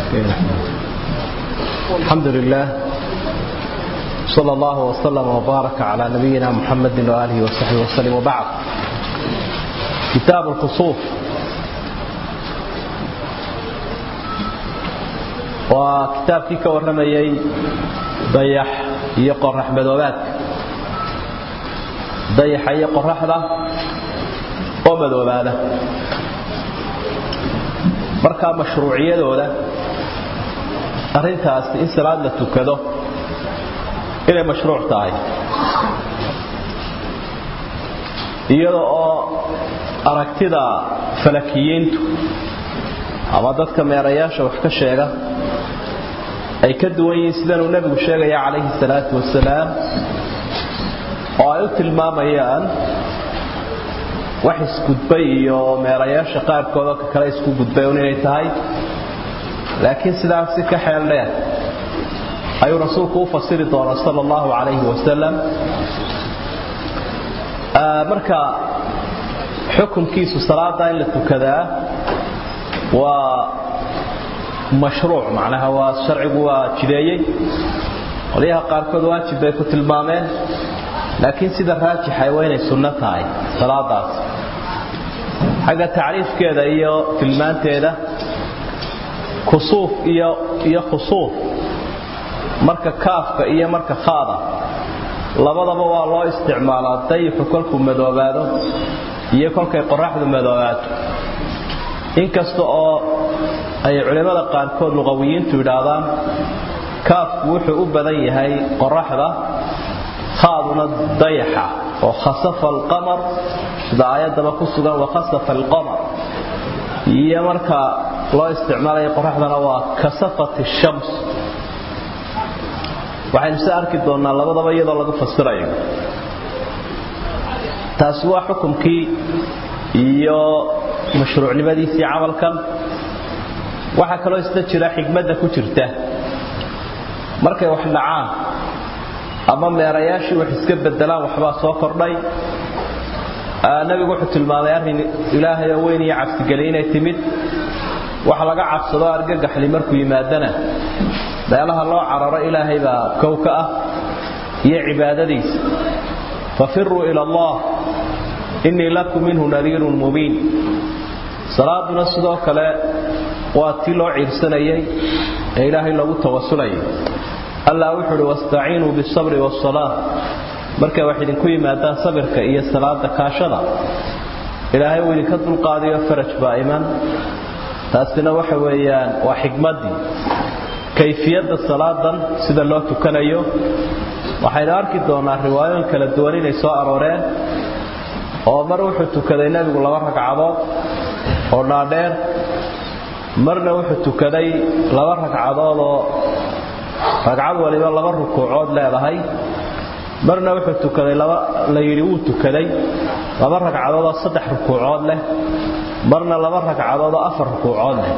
الحمد لله صلى الله وسلم وبارك على نبينا محمد وآله وصحبه وسلم وبعد كتاب الخصوف وكتاب كيك ورميي ضيح يقرح مدوبات ضيح يقرح له ومدوباله markaa mashruuciyadooda arrintaasi in salaad la tukado inay mashruuc tahay iyada oo aragtida falakiyiintu ama dadka meerayaasha wax ka sheega ay ka duwan yihiin sidanuu nebigu sheegaya calayhi salaatu wasalaam oo ay u tilmaamayaan wax isgudbay iyo meerayaasha qaarkoodoo ka kale isku gudbay un inay tahay laakiin sidaasi ka xeel dheer ayuu rasuulku u fasiri doonaa sala allahu calayhi wasalam marka xukunkiisu salaada in la tukadaa waa mashruuc macnaha waa sharcigu waa jideeyey qolyaha qaarkood waajib bay ku tilmaameen laakiin sida raajixay waa inay sunno tahay salaadaas xagga tacriifkeeda iyo tilmaanteeda kusuuf iyo iyo khusuuf marka kaafka iyo marka khaada labadaba waa loo isticmaalaa dayixu kolkuu madoobaado iyo kolkay qoraxdu madoobaato inkasta oo ay culimmada qaarkood luqawiyiintu yidhaahdaan kaafku wuxuu u badan yahay qoraxda haaduna dayaxa oo khasafa alqamar sida aayaddaba ku sugan wakhasafa alqamar iyo marka loo isticmaalaya qoraxdana waa kasafat shams waxaynu se arki doonnaa labadaba iyadoo lagu fasirayo taasi waa xukumkii iyo mashruucnimadiisii camalkan waxaa kaloo isla jira xigmadda ku jirta markay wax dhacaan ama meerayaashii wax iska bedelaan waxbaa soo kordhay nabigu wuxuu tilmaamay arrin ilaahay oo weyn iyo cabsigeli inay timid wax laga cabsado argagaxli markuu yimaadana meelaha loo cararo ilaahay baa kow ka ah iyo cibaadadiisa fafiruu ila allah innii lakum minhu nadiirun mubiin salaaduna sidoo kale waa tii loo ciirsanayay ee ilaahay lagu tawasulayay allah wuxuu uhi wastaciinuu bisabri wasalaa markay wax idinku yimaadaan sabirka iyo salaada kaashada ilaahay uu idinka dulqaadiyo faraj baa iman taasina waxa weeyaan waa xikmaddii kayfiyadda salaadan sida loo tukanayo waxaynu arki doonaa riwaayooyin kala duwan inay soo arooreen oo mar wuxuu tukaday nebigu laba ragcadood oo dhaadheer marna wuxuu tukaday laba ragcadood oo ragcad waliba laba rukuucood leedahay marna wuxuu tukaday la yidhi wuu tukaday laba ragcadood oo saddex rukuucood leh marna laba ragcadood oo afar rukuucood leh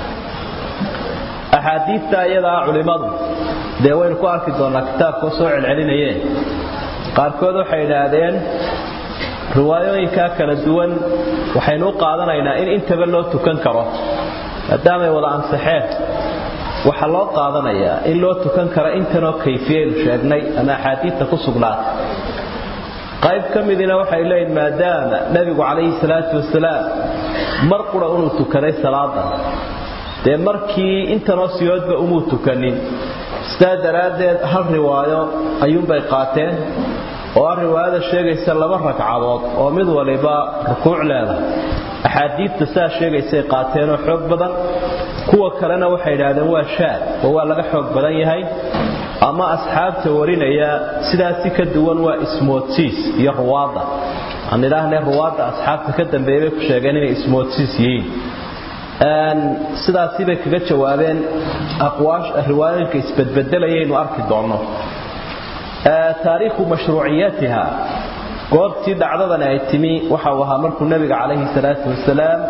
axaadiidta iyadaa culimmadu dee waynu ku arki doonnaa kitaabkao soo celcelinayeen qaarkood waxay idhaahdeen riwaayooyinkaa kala duwan waxaynu u qaadanaynaa in intaba loo tukan karo maadaamay wada ansaxeen waxaa loo qaadanayaa in loo tukan karo intanoo kayfiyaynu sheegnay ama axaadiidta ku sugnaatay qayb ka midina waxay leeyihin maadaama nebigu calayhi salaatu wasalaam mar qura inuu tukaday salaada dee markii intanoo siyoodba umuu tukanin sidaa daraaddeed hal riwaayo ayuunbay qaateen oo ah riwaayada sheegaysa laba ragcadood oo mid waliba rukuuc leedahay axaadiidta saa sheegaysay qaateenoo xoog badan kuwa kalena waxay idhaahdeen waa shaad oo waa laga xoog badan yahay ama asxaabta warinaya sidaasi ka duwan waa ismoodsiis iyo ruwaadda aan idhaahnay ruwaadda asxaabta ka dambeeyay bay ku sheegeen inay ismoodsiis yihiin sidaasi bay kaga jawaabeen riwaayooyinka isbedbedelayaynu arki doonno taariikhu mashruuciyatiha goobtii dhacdadani ay timi waxa uu ahaa markuu nebiga calayhi salaatu wasalaam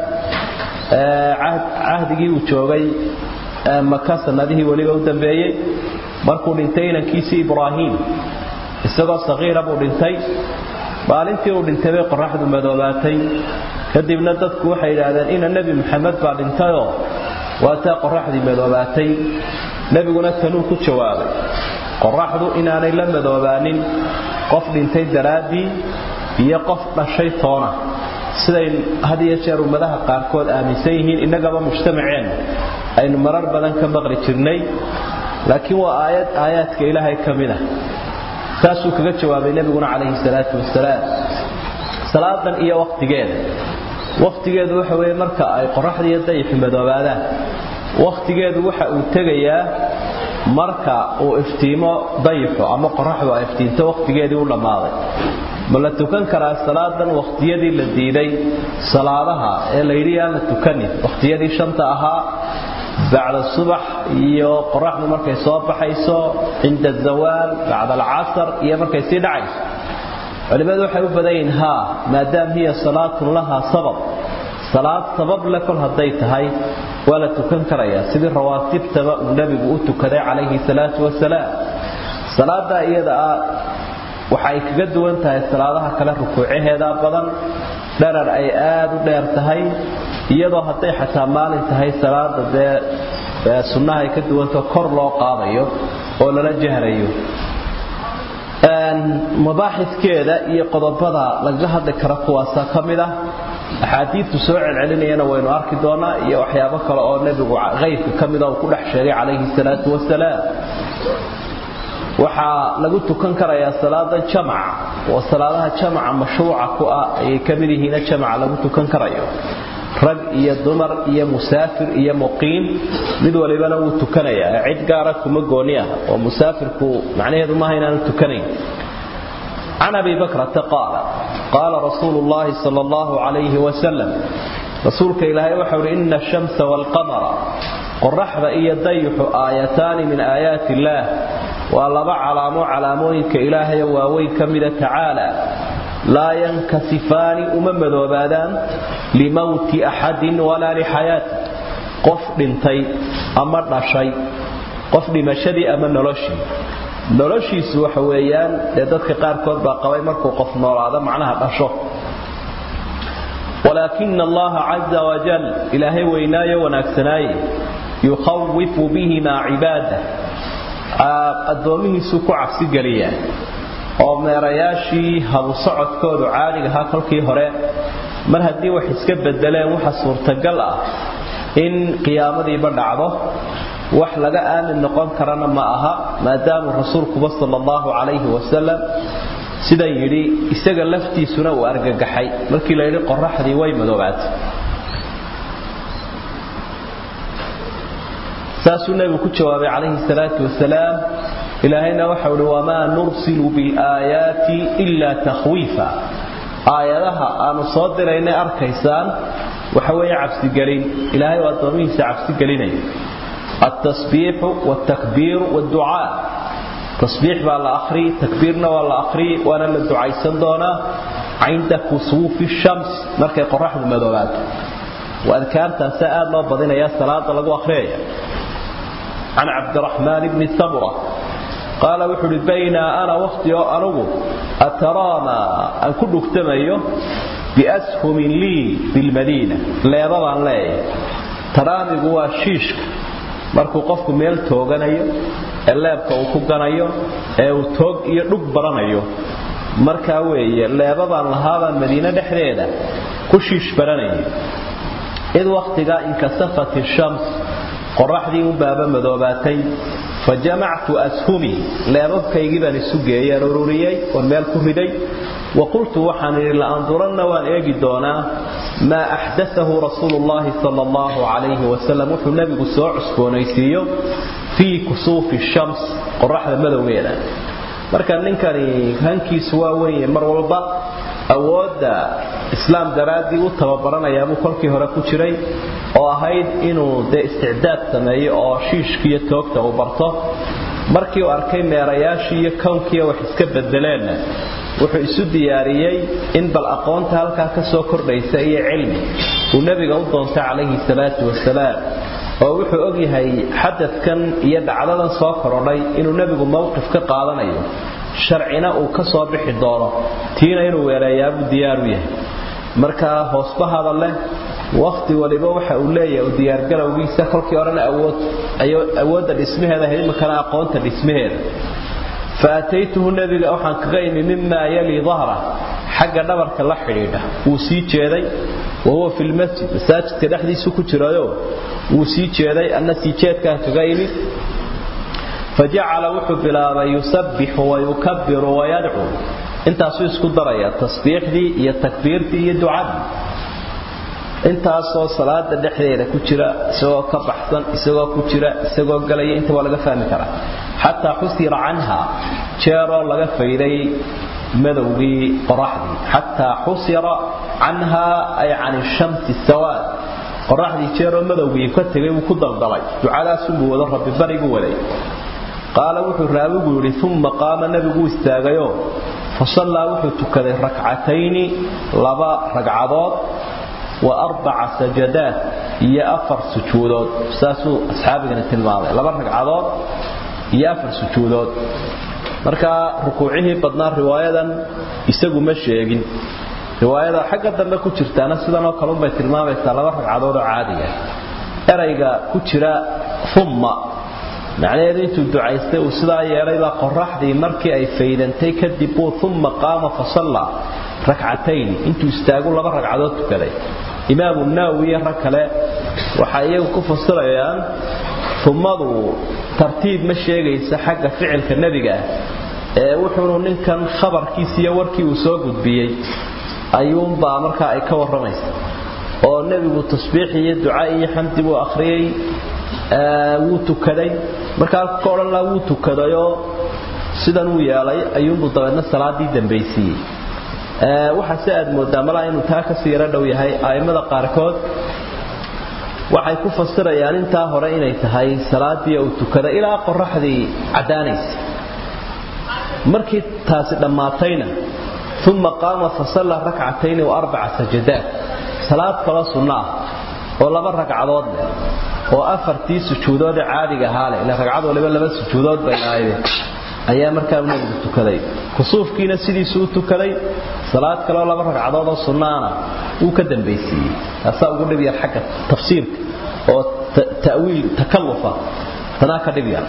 cahdigii uu joogay maka sanadihii weliba u dambeeyey markuu dhintay inankiisii ibraahim isagoo sakiira buu dhintay maalintii uu dhintay bay qoraxdu madoobaatay kadibna dadku waxay yidhaahdeen ina nebi maxamed baa dhintayoo waa taa qoraxdii madoobaatay nebiguna kanuu ku jawaabay qoraxdu inaanay la madoobaanin qof dhintay daraaddii iyo qof dhashay toona siday had iyo jeer ummadaha qaarkood aaminsan yihiin innagaba mujtamaceenna aynu marar badan ka maqli jirnay laakiin waa aayad aayaadka ilaahay ka mid ah saasuu kaga jawaabay nebiguna calayhi salaatu wasalaam salaadan iyo wakhtigeeda wakhtigeedu waxa weeye marka ay qoraxda iyo dayixu madoobaadaan wakhtigeedu waxa uu tegayaa marka uu iftiimo dayixu ama qoraxdu ay iftiinto wakhtigeedii u dhammaaday ma la tukan karaa salaadan wakhtiyadii la diiday salaadaha ee layidhi aan la tukanin wakhtiyadii shanta ahaa bacda subax iyo qoraxdu markay soo baxayso cinda azawaal bacda alcasar iyo markay sii dhacayso culimmadu waxay u badan yihiin haa maadaam hiya salaatun lahaa sabab salaad sabab le kol hadday tahay waa la tukan karayaa sidii rawaatibtaba uu nebigu u tukaday calayhi salaatu wasalaam salaadaa iyada ah waxay kaga duwan tahay salaadaha kale rukuucaheeda badan dharar ay aad u dheer tahay iyadoo hadday xataa maalin tahay salaada dee sunnaha ay ka duwantao kor loo qaadayo oo lala jahrayo mabaaxiskeeda iyo qodobada lagaga hadli kara kuwaasa ka mid ah axaadiidtu soo celcelinayana waynu arki doonaa iyo waxyaabo kale oo nebigu haybka ka mida uu ku dhex sheegay calayhi salaatu wasalaam waxaa lagu tukan karayaa salaada jamaca oo salaadaha jamaca mashruuca ku ah ayay ka mid yihiina jamaca lagu tukan karayo rag iyo dumar iyo musaafir iyo muqiim mid walibana wuu tukanayaa cid gaara kuma gooni ah oo musaafirku macnaheedu maaha inaanu tukanayn can abi bakrata qaala qaala rasuulu llahi sal allahu calayhi wasalam rasuulka ilaahay waxau uhi ina ashamsa waalqamara qoraxda iyo dayixu aayataani min aayaati illaah waa laba calaamo calaamooyinka ilaahayo waaweyn ka mida tacaala laa yankasifaani uma madoobaadaan limowti axadin walaa lixayaati qof dhintay ama dhashay qof dhimashadii ama noloshii noloshiisu waxa weeyaan dee dadka qaarkood baa qabay markuu qof noolaado macnaha dhasho walaakina allaha caza wajal ilaahay weynaayo wanaagsanaaye yukhawifu bihimaa cibaada addoomihiisuu ku cabsigeliyaa oo meerayaashii habu socodkoodu caaligahaa kolkii hore mar haddii wax iska bedeleen waxa suurtagal ah in qiyaamadiiba dhacdo wax laga aamin noqon karana ma aha maadaamuu rasuulkuba sal allahu calayhi wasalam sidan yidhi isaga laftiisuna uu argagaxay markii la yidhi qoraxdii way madoobaatay saasuu nebigu ku jawaabay calayhi salaatu wasalaam ilaahayna waxau hi wamaa nursilu bilaayaati ilaa takhwiifa aayadaha aanu soo diraynay arkaysaan waxa weeye cabsigelin ilaahay oo addoomihiisa cabsigelinaya altasbiixu waltakbiiru walducaa tasbiix baa la akhri takbiirna waa la akhri waana la ducaysan doonaa cinda kusuufi shams markay qoraxdu madoobaato waa adkaartaasa aad loo badinaya salaada lagu akhriyaya can cabdiraxmaan bni samura qaala wuxuu uhi baynaa ana wakhti oo anugu ataraama aan ku dhugtamayo biashumin lii bilmadiina leeba baan leeyahay taraamigu waa shiishka markuu qofku meel tooganayo ee leebka uu ku ganayo ee uu toog iyo dhug baranayo markaa weeye leeba baan lahaabaan madiine dhexdeeda ku shiish baranayay id wakhtigaa inkasafat ishams qoraxdii u baaba madoobaatay fa jamactu ashumii leebabkaygii baan isu geeyaan ururiyey oon meel ku riday wa qultu waxaan idhi la'anduranna waan eegi doonaa maa axdaahu rasuulu llaahi sala allahu calayhi wasalam wuxuu nebigu soo cusboonaysiiyo fii kusuufi shams qoraxda madowgeeda marka ninkani hankiisu waa wenye mar walba awoodda islaam daraaddii u tababaranayaabuu kolkii hore ku jiray oo ahayd inuu dee isticdaad sameeyo oo shiishkiiyo toogta uu barto markii uu arkay meerayaashii iyo kownkiiyo wax iska bedeleenna wuxuu isu diyaariyey in bal aqoonta halkaa ka soo kordhaysa iyo cilmi uu nebiga u doontay calayhi salaatu wasalaam oo wuxuu ogyahay xadadkan iyo dhacdadan soo korodhay inuu nebigu mowqif ka qaadanayo sharcina uu ka soo bixi doono tiina inuu weeleeyaabuu diyaaru yahay markaa hoosbahada leh waqti waliba waxa uu leeyahay u diyaargarowgiisa kolkii horena awood awoodda dhismaheeda ahayd imakana aqoonta dhismaheeda faataytuhu nabiga waxaan kaga imi mimaa yali dahra xagga dhabarka la xidhiidha wuu sii jeeday wahuwa fi lmasjid masaajidka dhexdiisu ku jirayo wuu sii jeeday anna sii jeedkaan kaga imi fajacala wuxuu bilaabay yusabbixu wayukabiru wayadcuu intaasuu isku daraya tasbiixdii iyo takbiirtii iyo ducadii intaasoo salaada dhexdeeda ku jira isagoo ka baxsan isagoo ku jira isagoo galaya inta waa laga fahmi karaa xataa xusira canha jeeroo laga fayday madowgii qoraxdii xataa xusira canha ay can shamsi sawaad qoraxdii jeeroo madowgii ka tegay wuu ku daldalay ducadaasubuu wado rabbi barigu waday qaala wuxuu raawigu yidhi uma qaama nebiguu istaagayo fasallaa wuxuu tukaday rakcatayni laba ragcadood wa arbaca sajadaad iyo afar sujuudood saasuu asxaabigani tilmaamay laba ragcadood iyo afar sujuudood markaa rukuucihii badnaa riwaayadan isagu ma sheegin riwaayada xagga dambe ku jirtaana sidanoo kalunbay tilmaamaysaa laba ragcadood oo caadiga erayga ku jira umma macnaheedu intuu ducaystay uu sidaa yeelaybaa qoraxdii markii ay faydantay kadib buu umma qaama fasalla rakcatayn intuu istaagu laba ragcadood tukaday imaamu naawi iyo rag kale waxay iyagu ku fasirayaan ummadu tartiib ma sheegaysa xagga ficilka nebiga ah ee wuxuunu ninkan khabarkiisi iyo warkii uu soo gudbiyey ayuunbaa markaa ay ka warramaysa oo nebigu tasbiix iyo duca iyo xamdi buu akhriyey wuu tukaday markaa ka odhan laha wuu tukadayoo sidan uu yeelay ayuunbuu dabeedna salaadii dambaysiiyey waxaase aad moodaa malaa inuu taa kasii yaro dhow yahay a'immada qaarkood waxay ku fasirayaan intaa hore inay tahay salaadii uu tukaday ilaa qoraxdii caddaanaysa markii taasi dhammaatayna uma qaama fasalla rakcatayni wa arbaca sajadaad salaad kaloo sunno ah oo laba ragcadood leh oo afartii sujuudoodee caadiga ahaa leh ila ragcad waliba laba sujuudood bay ahaydeen ayaa markaa nebigu tukaday kusuufkiina sidiisuu u tukaday salaad kaleo laba ragcadood oo sunnaana wuu ka dambaysiiyey taasaa ugu dhib yar xagga tafsiirka oo ta'wiil takallufa tanaa ka dhib yar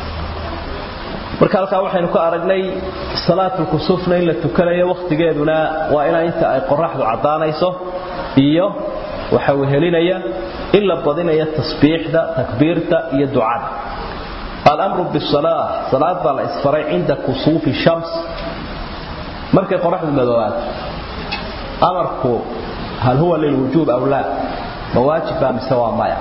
marka halkaa waxaynu ka aragnay salaatul kusuufna in la tukanayo wakhtigeeduna waa inaa inta ay qoraxdu caddaanayso iyo waxa uu helinaya in la badinayo tasbiixda takbiirta iyo ducada alamru bisalaa salaad baa la isfaray cinda kusuufi shams markay qoraxdu madooaato amarku hal huwa lilwujuub aw laa ma waajib baa mise waa maya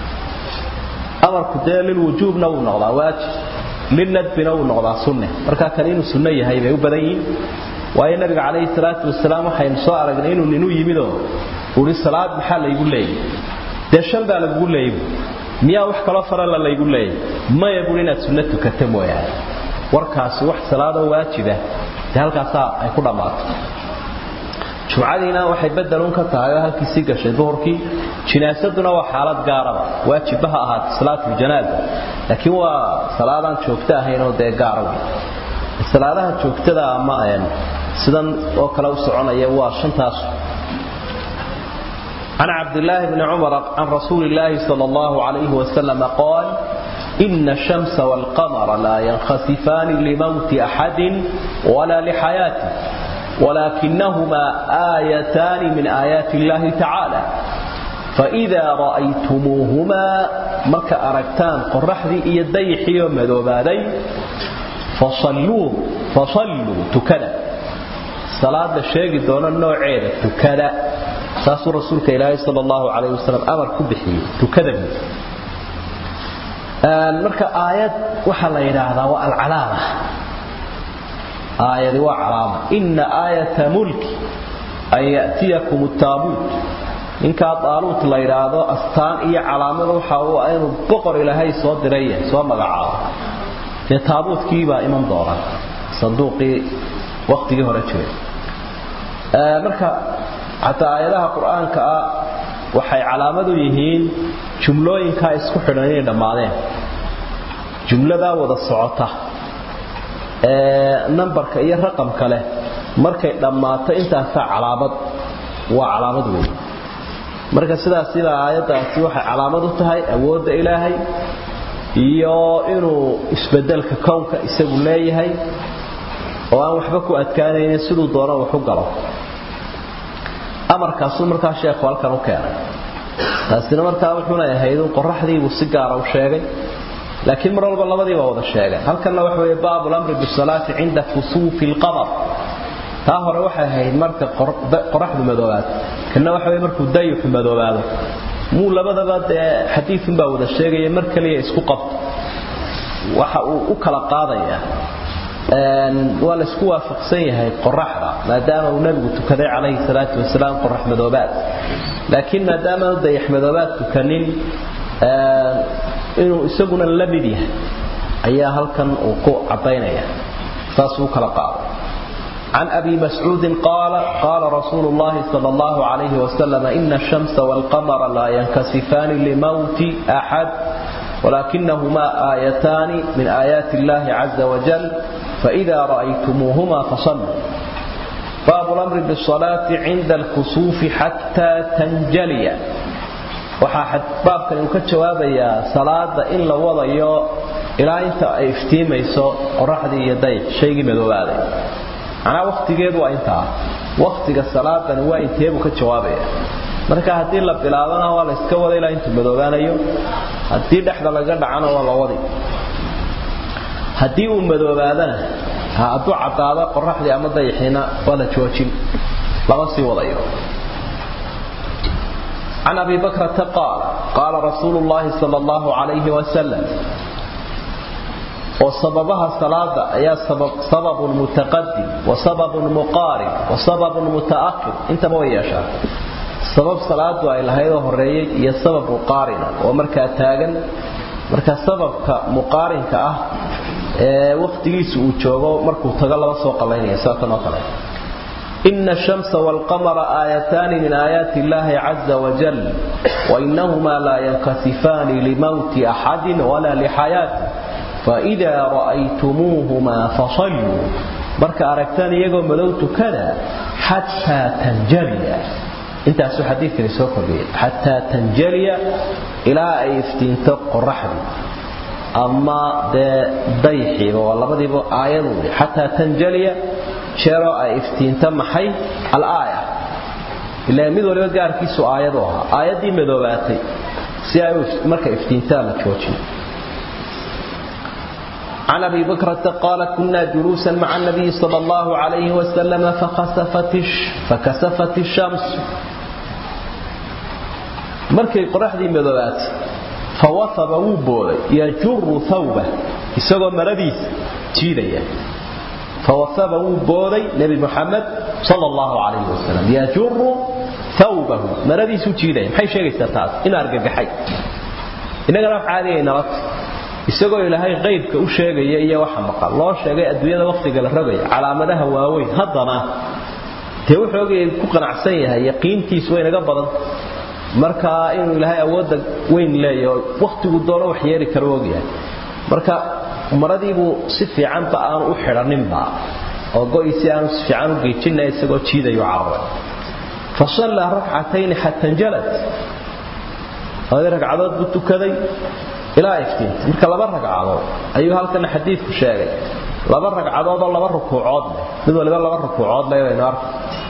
amarku dee lilwujuubna wuu noqdaa waajib lilnadbina wuu noqdaa sunne markaa kan inuu sunno yahay bay u badan yihin waayo nabiga calayhi salaatu wasalaam waxaynu soo aragnay inuu ninu yimidoo uhi salaad maxaa laygu leeyay dee shan baa lagugu leeyay miyaa wax kaloo farala laygu leeyay maya buui inaad sunno tukata mooyaane warkaasi wax salaadoo waajibah dee halkaasaa ay ku dhammaato jumcadiina waxay bedelun ka tahay oo halkiisii gashay duhurkii jinaasaduna waa xaalad gaaraba waajibba ha ahaata salaatuljanaaza laakiin waa salaadaan joogto ahayn oo dee gaara wey salaadaha joogtada ama sidan oo kale u soconaya waa shantaas عن عبد الله بن عمر عن رسول الله صلى الله عليه وسلم قال إن الشمس والقمر لا ينخسفان لموت أحد ولا لحياته ولكنهما آيتان من آيات الله تعالى فإذا رأيتموهما مك أركتان قرحذي يديحي ومذوبادي فصلوا فصلوا تكدا صلاة الشيخ دون النوعين تكدا saasuu rasuulka ilaahay sal allahu calayh wasalam amar ku bixiyey tukadami marka aayad waxaa la yidhaahdaa waa alcalaama aayadi waa calaama ina aayata mulki an ya'tiyakum taabuut ninkaa daaluut la yidhaahdo astaan iyo calaamada waxa uu ah inuu boqor ilaahay soo diray soo magacaabo dee taabuutkiibaa iman doona sanduuqii wakhtigii hore jiray marka xataa aayadaha qur-aanka ah waxay calaamadu yihiin jumlooyinkaa isku xidhan inay dhammaadeen jumladaa wada socota ee nambarka iyo raqamka leh markay dhammaato intaasaa calaamad waa calaamad wey marka sidaas sida aayaddaasi waxay calaamad u tahay awoodda ilaahay iyo inuu isbedelka kownka isagu leeyahay oo aan waxba ku adkaanaynin siduu doono waxu galo amarkaasuu markaa sheekhu halkan u keenay taasina markaa wuxuuna ahayd in qoraxdiibuu si gaara u sheegay laakiin mar walba labadiiba wada sheegay halkanna waxa weeye baabu lamri bisalaati cinda kusuufi lqamar taa hore waxay ahayd marka qoraxdu madoobaado kana waxa weye markuu dayuxu madoobaado muu labadaba dee xadiidunbaa wada sheegaya mar kaliya isku qabto waxa uu u kala qaadaya waa la isku waafaqsan yahay qoraxda maadaama uu nabigu tukaday calayhi salaatu wasalaam qorax madoobaad laakiin maadaama dayax madoobaad tukanin inuu isaguna la mid yahay ayaa halkan uu ku cadaynaya saasuu kala qaaday عن أبي مسعود قال قال رسول الله صلى الله عليه وسلم إن الشمس والقمر لا ينكسفان لموت أحد ولكنهما آيتان من آيات الله عز وجل فإذا رأيتموهما فصلوا باب الأمر بالصلاة عند الكسوف حتى تنجلي waxaa baabkan uu ka jawaabayaa salaada in la wadayo ilaa inta ay iftiimayso qoraxdii iyo dayx shaygii madoobaaday macnaa wakhtigeedu waa intaa wakhtiga salaadani waa inteebuu ka jawaabaya marka haddii la bilaabana waa la iska wada ilaa intuu madoobaanayo haddii dhexda laga dhacana waa la wadi haddii uu madoobaadana hadduu caddaado qoraxdii ama dayaxiina waa la joojin lama sii wadayo عن أبي بكرة قال قال رسول الله صلى الله عليه وسلم وسببها صلاة هي سبب, سبب متقدم وسبب مقارب وسبب متأخر انت ما وياشا سبب صلاة وإلى هذا الرأي هي سبب مقارنة ومركا تاغن مركا سبب مقارن كأه وقتيس وجوغو مركو تغلب سوق لين ساكن وقلين إن الشمس والقمر آيتان من آيات الله عز وجل وإنهما لا ينكسفان لموت أحد ولا لحياته فإذا رأيتموهما فصلوا برك أركتان يقوم ملوت كذا حتى تنجلي انت أسو حديث لسوق حتى تنجلي إلى أي افتنتق الرحم أما ضيحي والله بدي آيات حتى تنجلي sheero ay iftiinta maxay al-aaya ilaa mid waliba gaarkiisu aayadu ahaa aayaddii madoobaatay si ay marka iftiintaa la joojiyo عن أبي بكرة قال كنا جلوسا مع النبي صلى الله عليه وسلم فخسفت فكسفت الشمس مركي قرحدي مدوات فوثب وبول يجر ثوبه يسوى مرديس تيريا فوثب وبودي نبي محمد صلى الله عليه وسلم يجر ثوبه مردي سوتيدين maxay sheegaysaa taas in argagaxay inaga raf caadiyeena rat isagoo ilaahay qaybka u sheegaya iyo waxa maqal loo sheegay adduunyada waqtiga la rogay calaamadaha waaweyn haddana tee wuxuu ogay ku qanacsan yahay yaqiintiisu way naga badan marka inuu ilaahay awoodda weyn leeyahay waqtigu doono wax yeeli karo ogyahay marka maradiibuu si fiicanba aanu u xidhaninba oo go'isi aanu si fiican u geejina isagoo jiidayu cararay fasallaa rakcatayni xata njalad labadii ragcadood buu tukaday ilaa iftiinta marka laba ragcadood ayuu halkana xadiidku sheegay laba ragcadood oo laba rukuucood leh mid waliba laba rukuucood leh baynu arka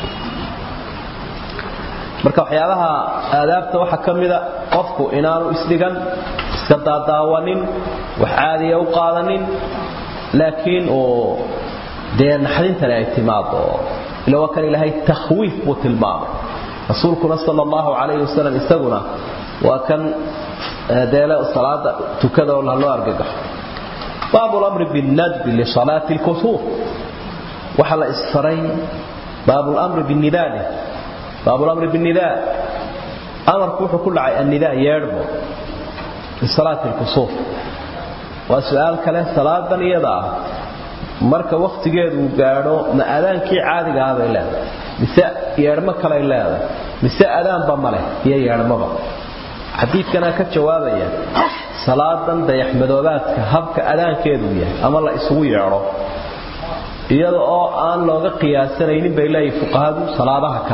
marka waxyaabaha aadaabta waxaa ka mida qofku inaanu isdhigan iska daadaawanin wax caadiya u qaadanin laakiin uu dee naxdintani ay timaado ila waa kan ilaahay takhwiif buu tilmaamay rasuulkuna sala allahu calayhi wasalam isaguna waa kan deele salaada tukada oo loo argagaxo baabu lamri binnadbi lisalaati lkusuuf waxa la isfaray baabu lamri binnidaali baabu lamri binnidaa amarku wuxuu ku dhacay annidaa yeedhbo lisalaati lkusuuf waa su-aal kale salaadan iyada ah marka wakhtigeedu uu gaadho ma adaankii caadiga ah bay leedahay mise yeedhmo kaley leedahay mise adaanba ma leh iyo yeedhmaba xadiidkanaa ka jawaabaya salaadan dayaxmadoobaadka habka adaankeedu yahay ama la isugu yeedho iyada oo aan looga qiyaasanaynin bay leeyihin fuqahadu salaadaha kale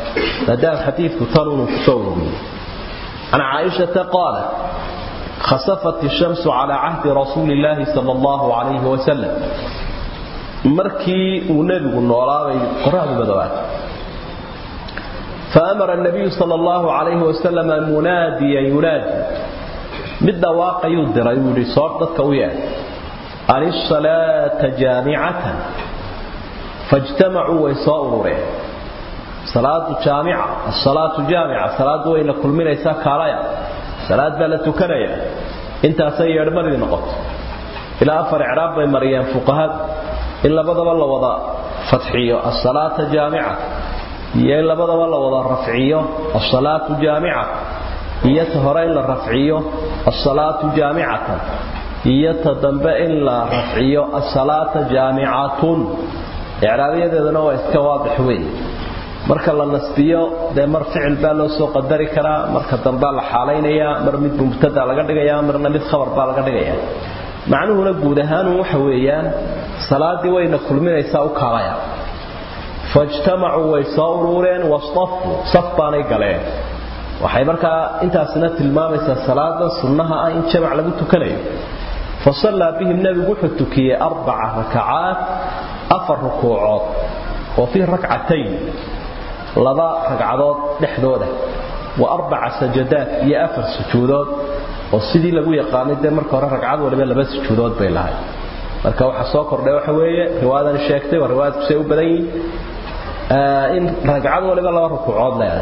maadaama xadiidku tan inuu kusoo ururiyey can caaishata qaalat khasafat ishamsu calaa cahdi rasuuli illaahi sala allahu calayhi wasalam markii uu nebigu noolaabay qoraxdu madoobaatay faamara nabiyu sala allahu calayhi wasalam munaadiyan yunaadi mid dhawaaqayuu diray uu yidhi soo dadka u yeedh an isalaata jaamicatan faijtamacuu way soo urureen salaadu jaamica asalaatu jaamica salaadu wayna kulminaysaa kaalaya salaad baa la tukanaya intaasay yeedhmadii noqoto ilaa afar icraab bay mariyeen fuqahadu in labadaba la wada fadxiyo asalaata jaamica iyo in labadaba la wada rafciyo asalaatu jaamica iyo ta hore in la rafciyo asalaatu jaamicatan iyo ta dambe in la rafciyo asalaata jaamicatun icraabiyadeeduna waa iska waadix weyn marka la nasbiyo dee mar ficil baa loo soo qadari karaa marka dambea la xaalaynayaa mar mid mubtada laga dhigayaa marna mid khabar baa laga dhigayaa macnuhuna guud ahaanu waxa weeyaan salaadii wayna kulminaysaa u kaalaya faijtamacuu way soo uruureen wasafuu saf baanay galeen waxay markaa intaasina tilmaamaysaa salaadan sunnaha ah in jamac lagu tukanayo fasallaa bihim nebigu wuxuu tukiyey arbaca rakacaat afar rukuucood oo fii rakcatayn laba ragcadood dhexdooda wa arbaca sajadaad iyo afar sujuudood oo sidii lagu yaqaanay dee marka hore ragcad waliba laba sujuudood bay lahay marka waxa soo kordhay waxa weeye riwaayadan sheegtay waa riwaayadku say u badan yihiin in ragcad waliba laba rukuucood leedahay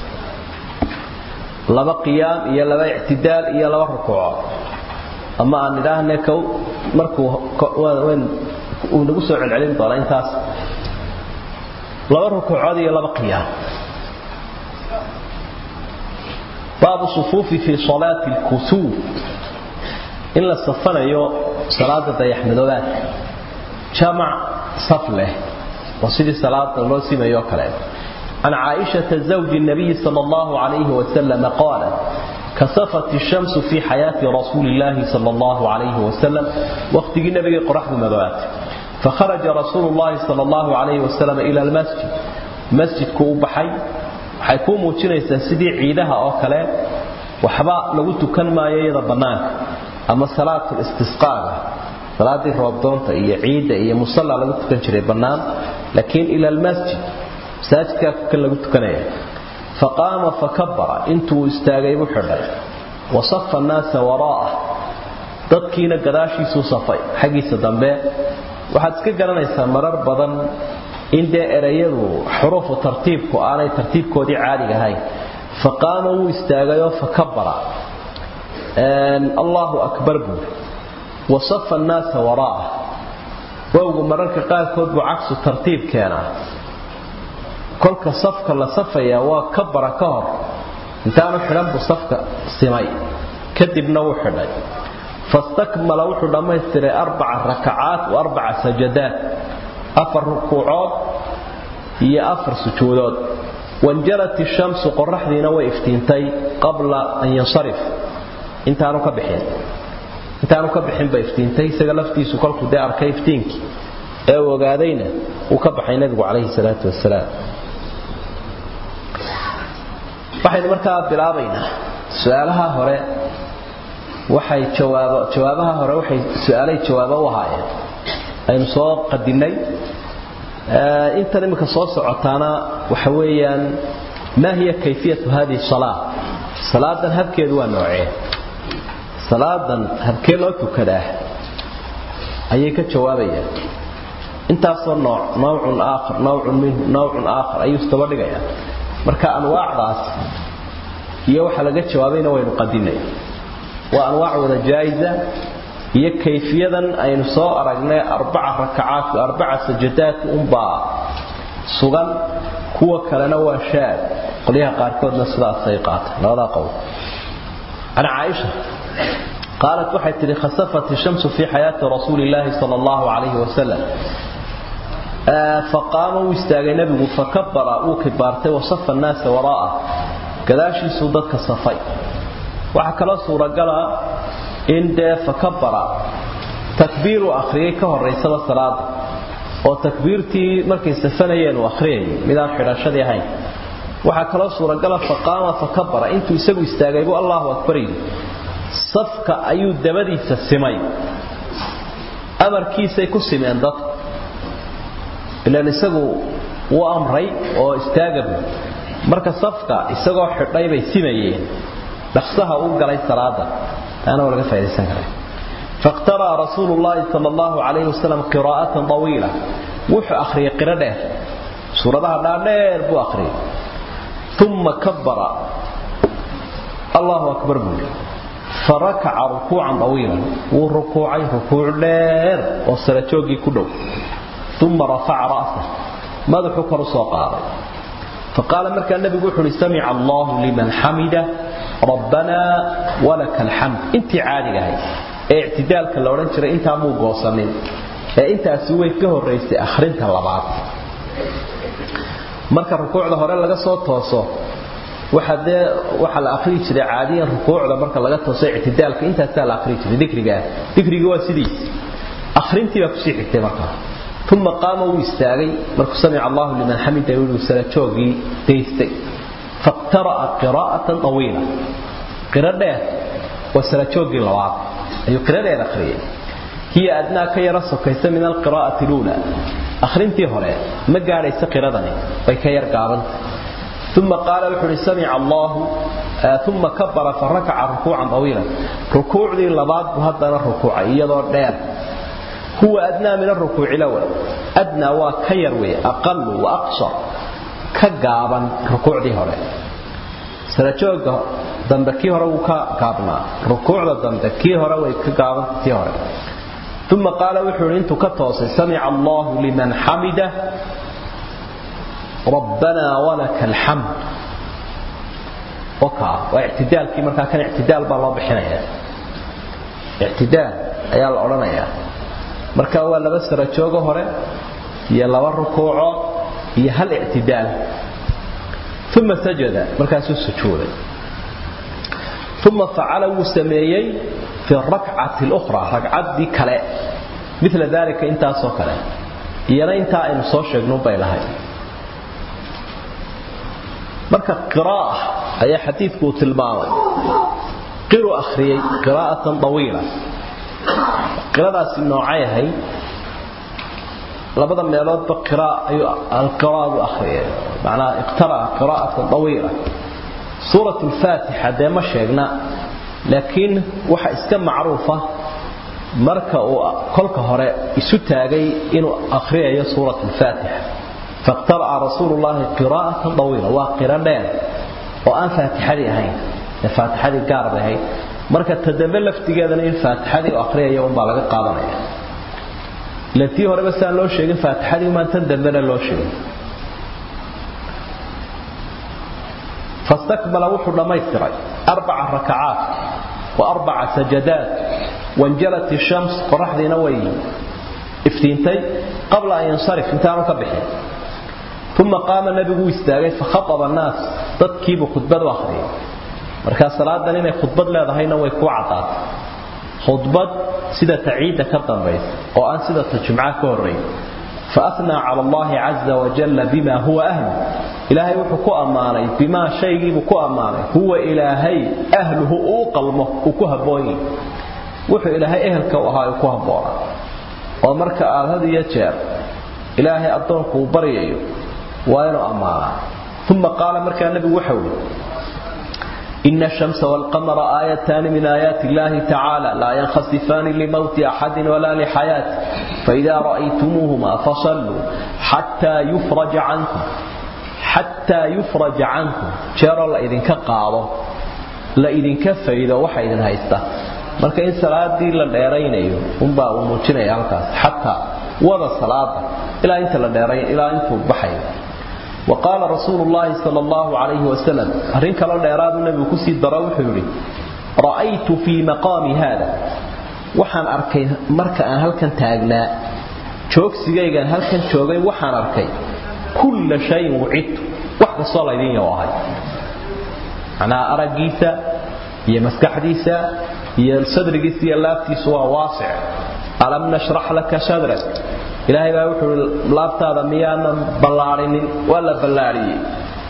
laba qiyaam iyo laba ictidaal iyo laba rukuucood ama aan idhaahne kow markuu uu nagu soo celcelin doona intaas laba rukuucood iyo laba qiyaam baabu sufuufi fii salaati lkusuuf in la safanayo salaada dayaxmadoobaadka jamac saf leh oo sidii salaada loo simayo kale عن عائشة زوج النبي صلى الله عليه وسلم قالت كسفت الشمس في حياة رسول الله صلى الله عليه وسلم وقت النبي قرح المذوات فخرج رسول الله صلى الله عليه وسلم إلى المسجد مسجد كوبحي حيكون موجينيسا سيدي عيدها أو كلام وحبا لو تكن ما ييدا بنانك أما صلاة الاستسقاء صلاة الرابطونة هي عيدة هي مصلى لو تكن شري بنان لكن إلى المسجد masaajidkaa kan lagu tukanaya faqaama fakabara intuu istaagay buu xidhay wasafa annaasa waraa'ah dadkiina gadaashiisuu safay xaggiisa dambe waxaad iska garanaysaa marar badan in dee erayadu xuruufu tartiibku aanay tartiibkoodii caadiga ahayn faqaama wuu istaagayoo fakabara allaahu akbar buuri wasafa annaasa waraa'ah wowgu mararka qaarkood buu cagsu tartiib keenaa kolka safka la safaya waa ka bara ka hor intaanu xidhan buu safka simay kadibna wuu xidhay fastakmala wuxuu dhammaystiray arbaca rakacaat wa arbaca sajadaat afar rukuucood iyo afar sujuudood wanjalat ishamsu qoraxdiina way iftiintay qabla an yansarif intaanu ka bixin intaanu ka bixin bay iftiintay isaga laftiisu kolkuu dee arkay iftiinkii ee uu ogaadayna uu ka baxay nabigu calayhi salaatu wasalaam waxaynu markaa bilaabaynaa su-aalaha hore waxay jawaabo jawaabaha hore waxay su-aalay jawaabo u ahaayeen aynu soo qadinay intan iminka soo socotaana waxa weeyaan maa hiya kayfiyatu hadihi salaa salaadan habkeedu waa noocee salaadan habkee loo tukadaa ayay ka jawaabayaan intaasoo nooc nawcun aakhar nawcun minhu nawcun aakhar ayuu istaba dhigayaa marka anwaacdaas iyo waxa laga jawaabayna waynu qadinay waa anwaac wada jaa'iza iyo kayfiyadan aynu soo aragnay arbaca rakacaat arbaca sajadaat unbaa sugan kuwa kalena waa shaad qolyaha qaarkoodna sidaasay qaatay labadaa qowl can caaisha قالت waxay tiri khasafat الشمس في حياة رسول الله صلى الله عليه وسلم فقام واستاغي نبي فكبر وكبارته وصف الناس وراءه كداشي سودك صفي waxa kala suura gala in de fakabara takbiiru akhriyay ka horeysada salaada oo takbiirtii markay safanayeen uu akhriyay midaan xidhashadii ahayn waxaa kaloo suuragala faqaama fakabara intuu isagu istaagay buu allahu akbar yidhi safka ayuu dabadiisa simay amarkiisay ku simeen dadku ilaan isagu wuu amray oo istaagabu marka safka isagoo xidhay bay simayeen dhaqsaha u galay salaada taana waa laga faa'idaysan karaa فاقترأ رسول الله صلى الله عليه وسلم قراءة طويلة وحو أخري قراءة سورة لا دير بو أخري ثم كبر الله أكبر بو فركع ركوعا طويلا والركوعي ركوع دير وسلتوقي كله ثم رفع رأسه ماذا حكر سوقا فقال مركا النبي قول سمع الله لمن حمده ربنا ولك الحمد انت عادي هاي ee ictidaalka la odhan jiray intaa muu goosanin ee intaasi way ka horaysay akhrinta labaad marka rukuucda hore laga soo tooso waxa dee waxa la akhri jiray caadiyan rukuucda marka laga tooso ictidaalka intaasaa la akhri jiray dikriga dikriga waa sidiis akhrintii baa kusii xigtay markaa ثم قام ويستاغي مركو سمع الله لمن حمده يقول سلاتوغي ديستي فاقترأ قراءة طويلة قراءة وسلاتوغي لواط أي قراءة أخرية هي أدنى كي رسو كيس من القراءة الأولى أخرينتي هنا ما قال يس قراءة وكي يرقابا ثم قال وحر سمع الله آه ثم كبر فركع ركوعا طويلا ركوع ذي اللباد وهذا الركوع يدور دير هو أدنى من الركوع الأول أدنى وكيروي أقل وأقصر كقابا ركوع ذي هنا سنجوغ dambakii hore wuu ka gaabnaa rukuucda dambe kii hore way ka gaabanta tii hore uma qaala wuxuu hi intuu ka toosay samica allahu liman xamida rabbanaa walaka alxamd wakaa waa ictidaalkii markaa kan ictidaal baa loo bixinaya ictidaal ayaa la odhanayaa marka waa laba sara joogo hore iyo laba rukuuco iyo hal ictidaal uma sajada markaasuu sujuuday ثم فعل وسميي في الركعة الأخرى ركعة دي كلا مثل ذلك انت سو كلا يلا انت ان سو شيغنو بايلهاي marka qiraa'ah ayaa xadiidku tilmaamay qiru akhriyay qiraa'atan tawiila qiraadaasi noocay ahay labada meeloodba qiraa ayuu alqiraa'u akhriyay macnaa iqtara'a qiraa'atan tawiila سورة الفاتحة ده ما شيغنا لكن waxa iska macruufa marka uu kolka hore isu taagay inuu akhriyayo suurat al-Fatiha faqtara rasuulullah qiraa'atan tawila wa qira'an oo aan Fatihadi ahayn Fatihadi gaar ahayn marka tadambe laftigeedana in Fatihadi uu akhriyayo un baa laga qaadanaya laatii hore bas aan loo sheegin Fatihadi ma tan dambena loo sheegin فاستكمل وحو دميستري أربع ركعات وأربع سجدات وانجلت الشمس قرح ذي نوي افتينتي قبل أن ينصرف انتهى كبحي ثم قام النبي استاغي فخطب الناس تدكيب خطبة واخرين marka salaada inay khudbad leedahayna way ku cadaad khudbad sida taciida ka dambaysa oo aan sida tajmca ka horeey فأثنى على الله عز وجل بما هو أهل إلهي وحكو أماني بما شيء بكو أماني هو إلهي أهله أوقلمه وكوها بوين وحو إلهي أهلك وهاي وكوها بوين ومرك آل هذا يتشير إلهي أدونك وبريئي وين أمانا ثم قال مرك النبي وحوي إن الشمس والقمر آيتان من آيات الله تعالى لا ينخسفان لموت أحد ولا لحياته فإذا رأيتموهما فصلوا حتى يفرج عنكم حتى يفرج عنكم جرى الله إذن كقاضه لا إذن كفيدا وحا إذن هايستا marka in salaadii la dheeraynayo unbaa uu muujinaya halkaas xataa wada salaada ilaa inta la dheeray ilaa intuu baxayo وقال رسول الله صلى الله عليه وسلم أرين كلا ديراد النبي كسي دراو حوري رأيت في مقام هذا waxaan arkay marka aan halkan taagnaa joogsigaygan halkan joogay waxaan arkay kulla shay wucid wax kastoo laydin yahay anaa aragiisa iyo maskaxdiisa iyo sadrigiisa iyo laabtiisa waa waasic alam nashrah laka sadrak ilaahay baa wuxuu laabtaada miyaanan ballaarinin waa la ballaariyey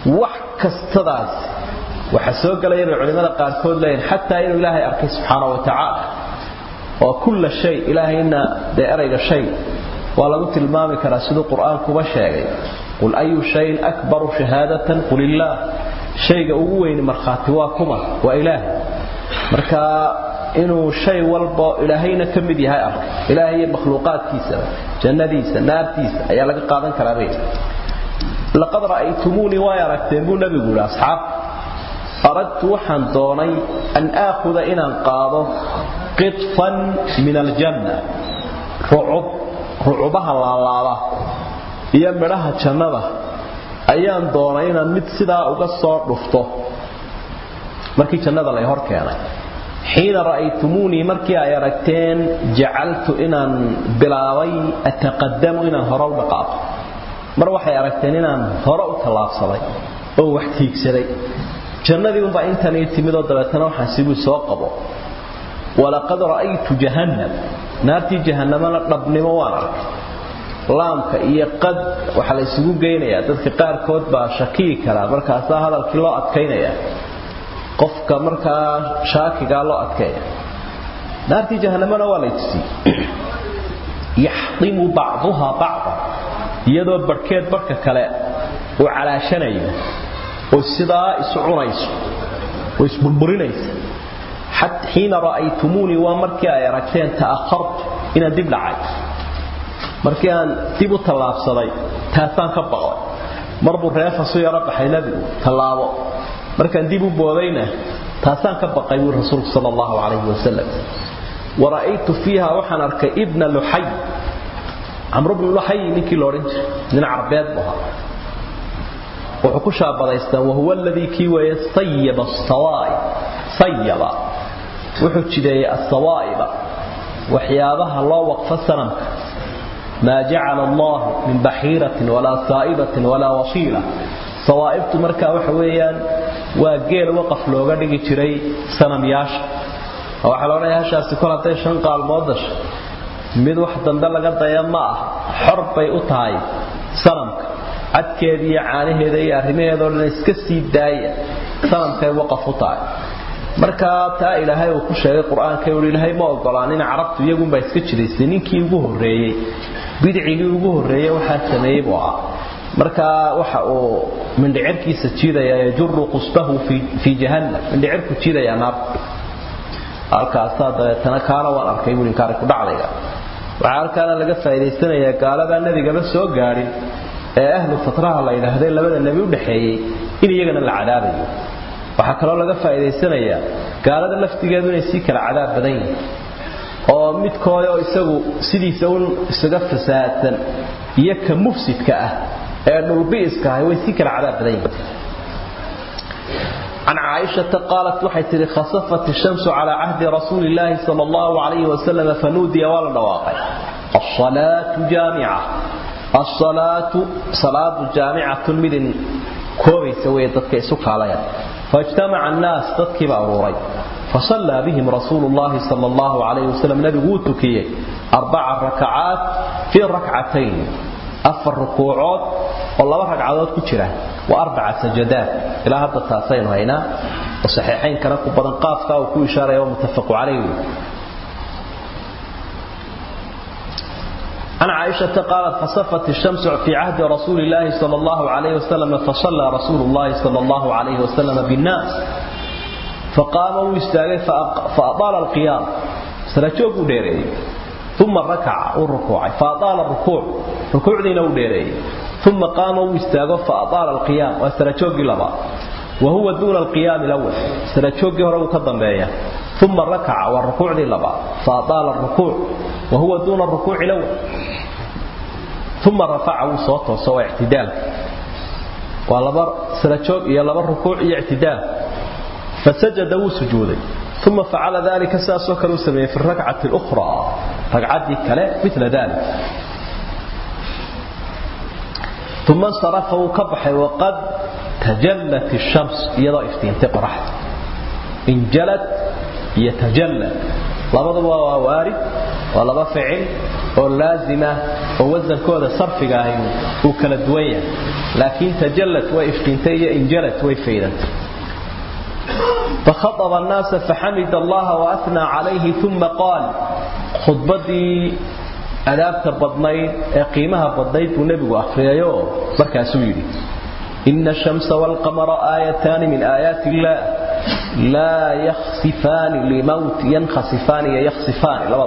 wax kastadaas waxa soo galaya bay culimada qaarkood leeyihin xataa inuu ilaahay arkay subxaana wa tacaala oo kulla shay ilaahayna dee erayga shay waa lagu tilmaami karaa siduu qur-aankuba sheegay qul ayu shayin akbaru shahaadatan qul illaah shayga ugu weyni markhaati waa kuma waa ilaahay marka inuu shay walba ilaahayna ka mid yahay arkay ilaahay iyo makhluuqaadkiisaba jannadiisa naartiisa ayaa laga qaadan karaa bay laqad ra'aytumuunii way aragteen buu nabigu yidhi asxaabta aradtu waxaan doonay an aakhuda inaan qaado qitfan min aljanna rucub rucubaha laalaada iyo midhaha jannada ayaan doonay inaan mid sidaa uga soo dhufto markii jannada lay hor keenay xiina ra'aytumuunii markii ay aragteen jacaltu inaan bilaabay ataqadamu inaan hore u dhaqaaqo mar waxay aragteen inaan hore u tallaabsaday oo wax tiigsaday jannadii unbaa intan ii timidoo dabeetana waxaan sibuu soo qabo walaqad ra'aytu jahannam naartii jahannamana dhabnimo waan arkay laamka iyo qad waxaa la isugu geynayaa dadka qaarkood baa shakiyi karaa markaasaa hadalkii loo adkaynayaa qofka markaa shaakigaa loo adkeeya naartii jahannamana waa lay tusiyey yaxdimu bacduha bacda iyadoo barhkeed barhka kale uu calaashanayo oo sidaa isu cunayso oo isburburinaysa xiina ra'aytumuunii waa markii ay aragteen ta'akhartu inaan dib dhacay markii aan dib u tallaabsaday taasaan ka baqay marbuu reefasu yaro baxay nebigu tallaabo markaan dib u boodayna taasaan ka baqay buu rasuulku sal allahu calayhi wasalam wara'aytu fiiha waxaan arkay ibna luxay camru bnu luxay ninkii la odhan jiray nin carbeed bu ahaa wuxuu ku shaabadaystaa wahuwa aladii kii weeye sayaba sawaa'ib sayaba wuxuu jideeyey asawaa'iba waxyaabaha loo waqfo sanamka maa jacala allahu min baxiiratin walaa saa'ibatin walaa wasiila sawaa'ibtu markaa waxa weeyaan waa geel waqaf looga dhigi jiray sanamyaasha oo waxaa la odhanaya hashaasi kol hadday shan qaalmood dasho mid wax dambe laga daya ma ah xor bay u tahay sanamka cadkeeda iyo caanaheeda iyo arrimaheedao dhan iska sii daaya sanamkay waqaf u tahay markaa taa ilaahay uu ku sheegay qur-aanka uu ilaahay ma ogolaanin carabtu iyagunbaa iska jiraysay ninkii ugu horreeyey bidcigii ugu horreeyey waxaa sameeyey buu ah markaa waxa uu mindhicirkiisa jiidaya yajuru qusbahu fii jahannam mindhicirku jiidayaa naarta halkaasaa dabeetana kaana waan arkay buu inkaari ku dhacdayga waxaa halkaana laga faa'idaysanayaa gaaladaa nebigaba soo gaadhin ee ahlu fatraha la yidhaahday labada nebi u dhaxeeyey in iyagana la cadaabayo waxaa kaloo laga faa'idaysanayaa gaalada laftigeedu inay sii kala cadaab badan yihin oo midkooda oo isagu sidiisa un isaga fasaadsan iyo ka mufsidka ah ee dhulbi'iska ahay way sii kala cadaab badan yihin عن عائشة قالت وحيت خصفت الشمس على عهد رسول الله صلى الله عليه وسلم فنودي ولا نواقع الصلاة جامعة الصلاة صلاة جامعة من كوبي سوية تدكي سكاليا فاجتمع الناس تدكي بأروري فصلى بهم رسول الله صلى الله عليه وسلم نبي قوتكي أربع ركعات في ركعتين أفر ركوعات والله ركعات كتيرة وأربع سجدات إلى هذا التاسين هنا وصحيحين كان بدن قافك وكو إشارة يوم متفق عليه عن عائشة قالت فصفت الشمس في عهد رسول الله صلى الله عليه وسلم فصلى رسول الله صلى الله عليه وسلم بالناس فقام واستاغي فأطال القيام سرجوك ديري ثم ركع والركوع فأطال الركوع ركوع دينا وديري ثم قام واستاغ فأطال القيام وسرجوك لبا وهو دون القيام الأول سرجوك هرو كدنبيا ثم ركع والركوع دي لبا فأطال الركوع وهو دون الركوع الأول ثم رفعه صوته سوى اعتدال ولبر سرجوك يا لبر ركوع اعتدال فسجد وسجودي ثم فعل ذلك ساسو كانوا سميه في الركعة الأخرى ركعة كلا مثل ذلك ثم انصرفه كبح وقد تجلت الشمس يضع افتين تقرح انجلت يتجلى labaduba waa waarid waa laba ficil oo laazima oo wasankooda sarfiga ahi uu kala duwan yahay laakiin tajallad way iftiintay iyo injalad way faydantay فخطب الناس فحمد الله وأثنى عليه ثم قال خطبتي أدابت بدنيد قيمها بدنيد ونبي أخريايو بركة سويري إن الشمس والقمر آيتان من آيات الله لا يخسفان لموت ينخسفان يخسفان لا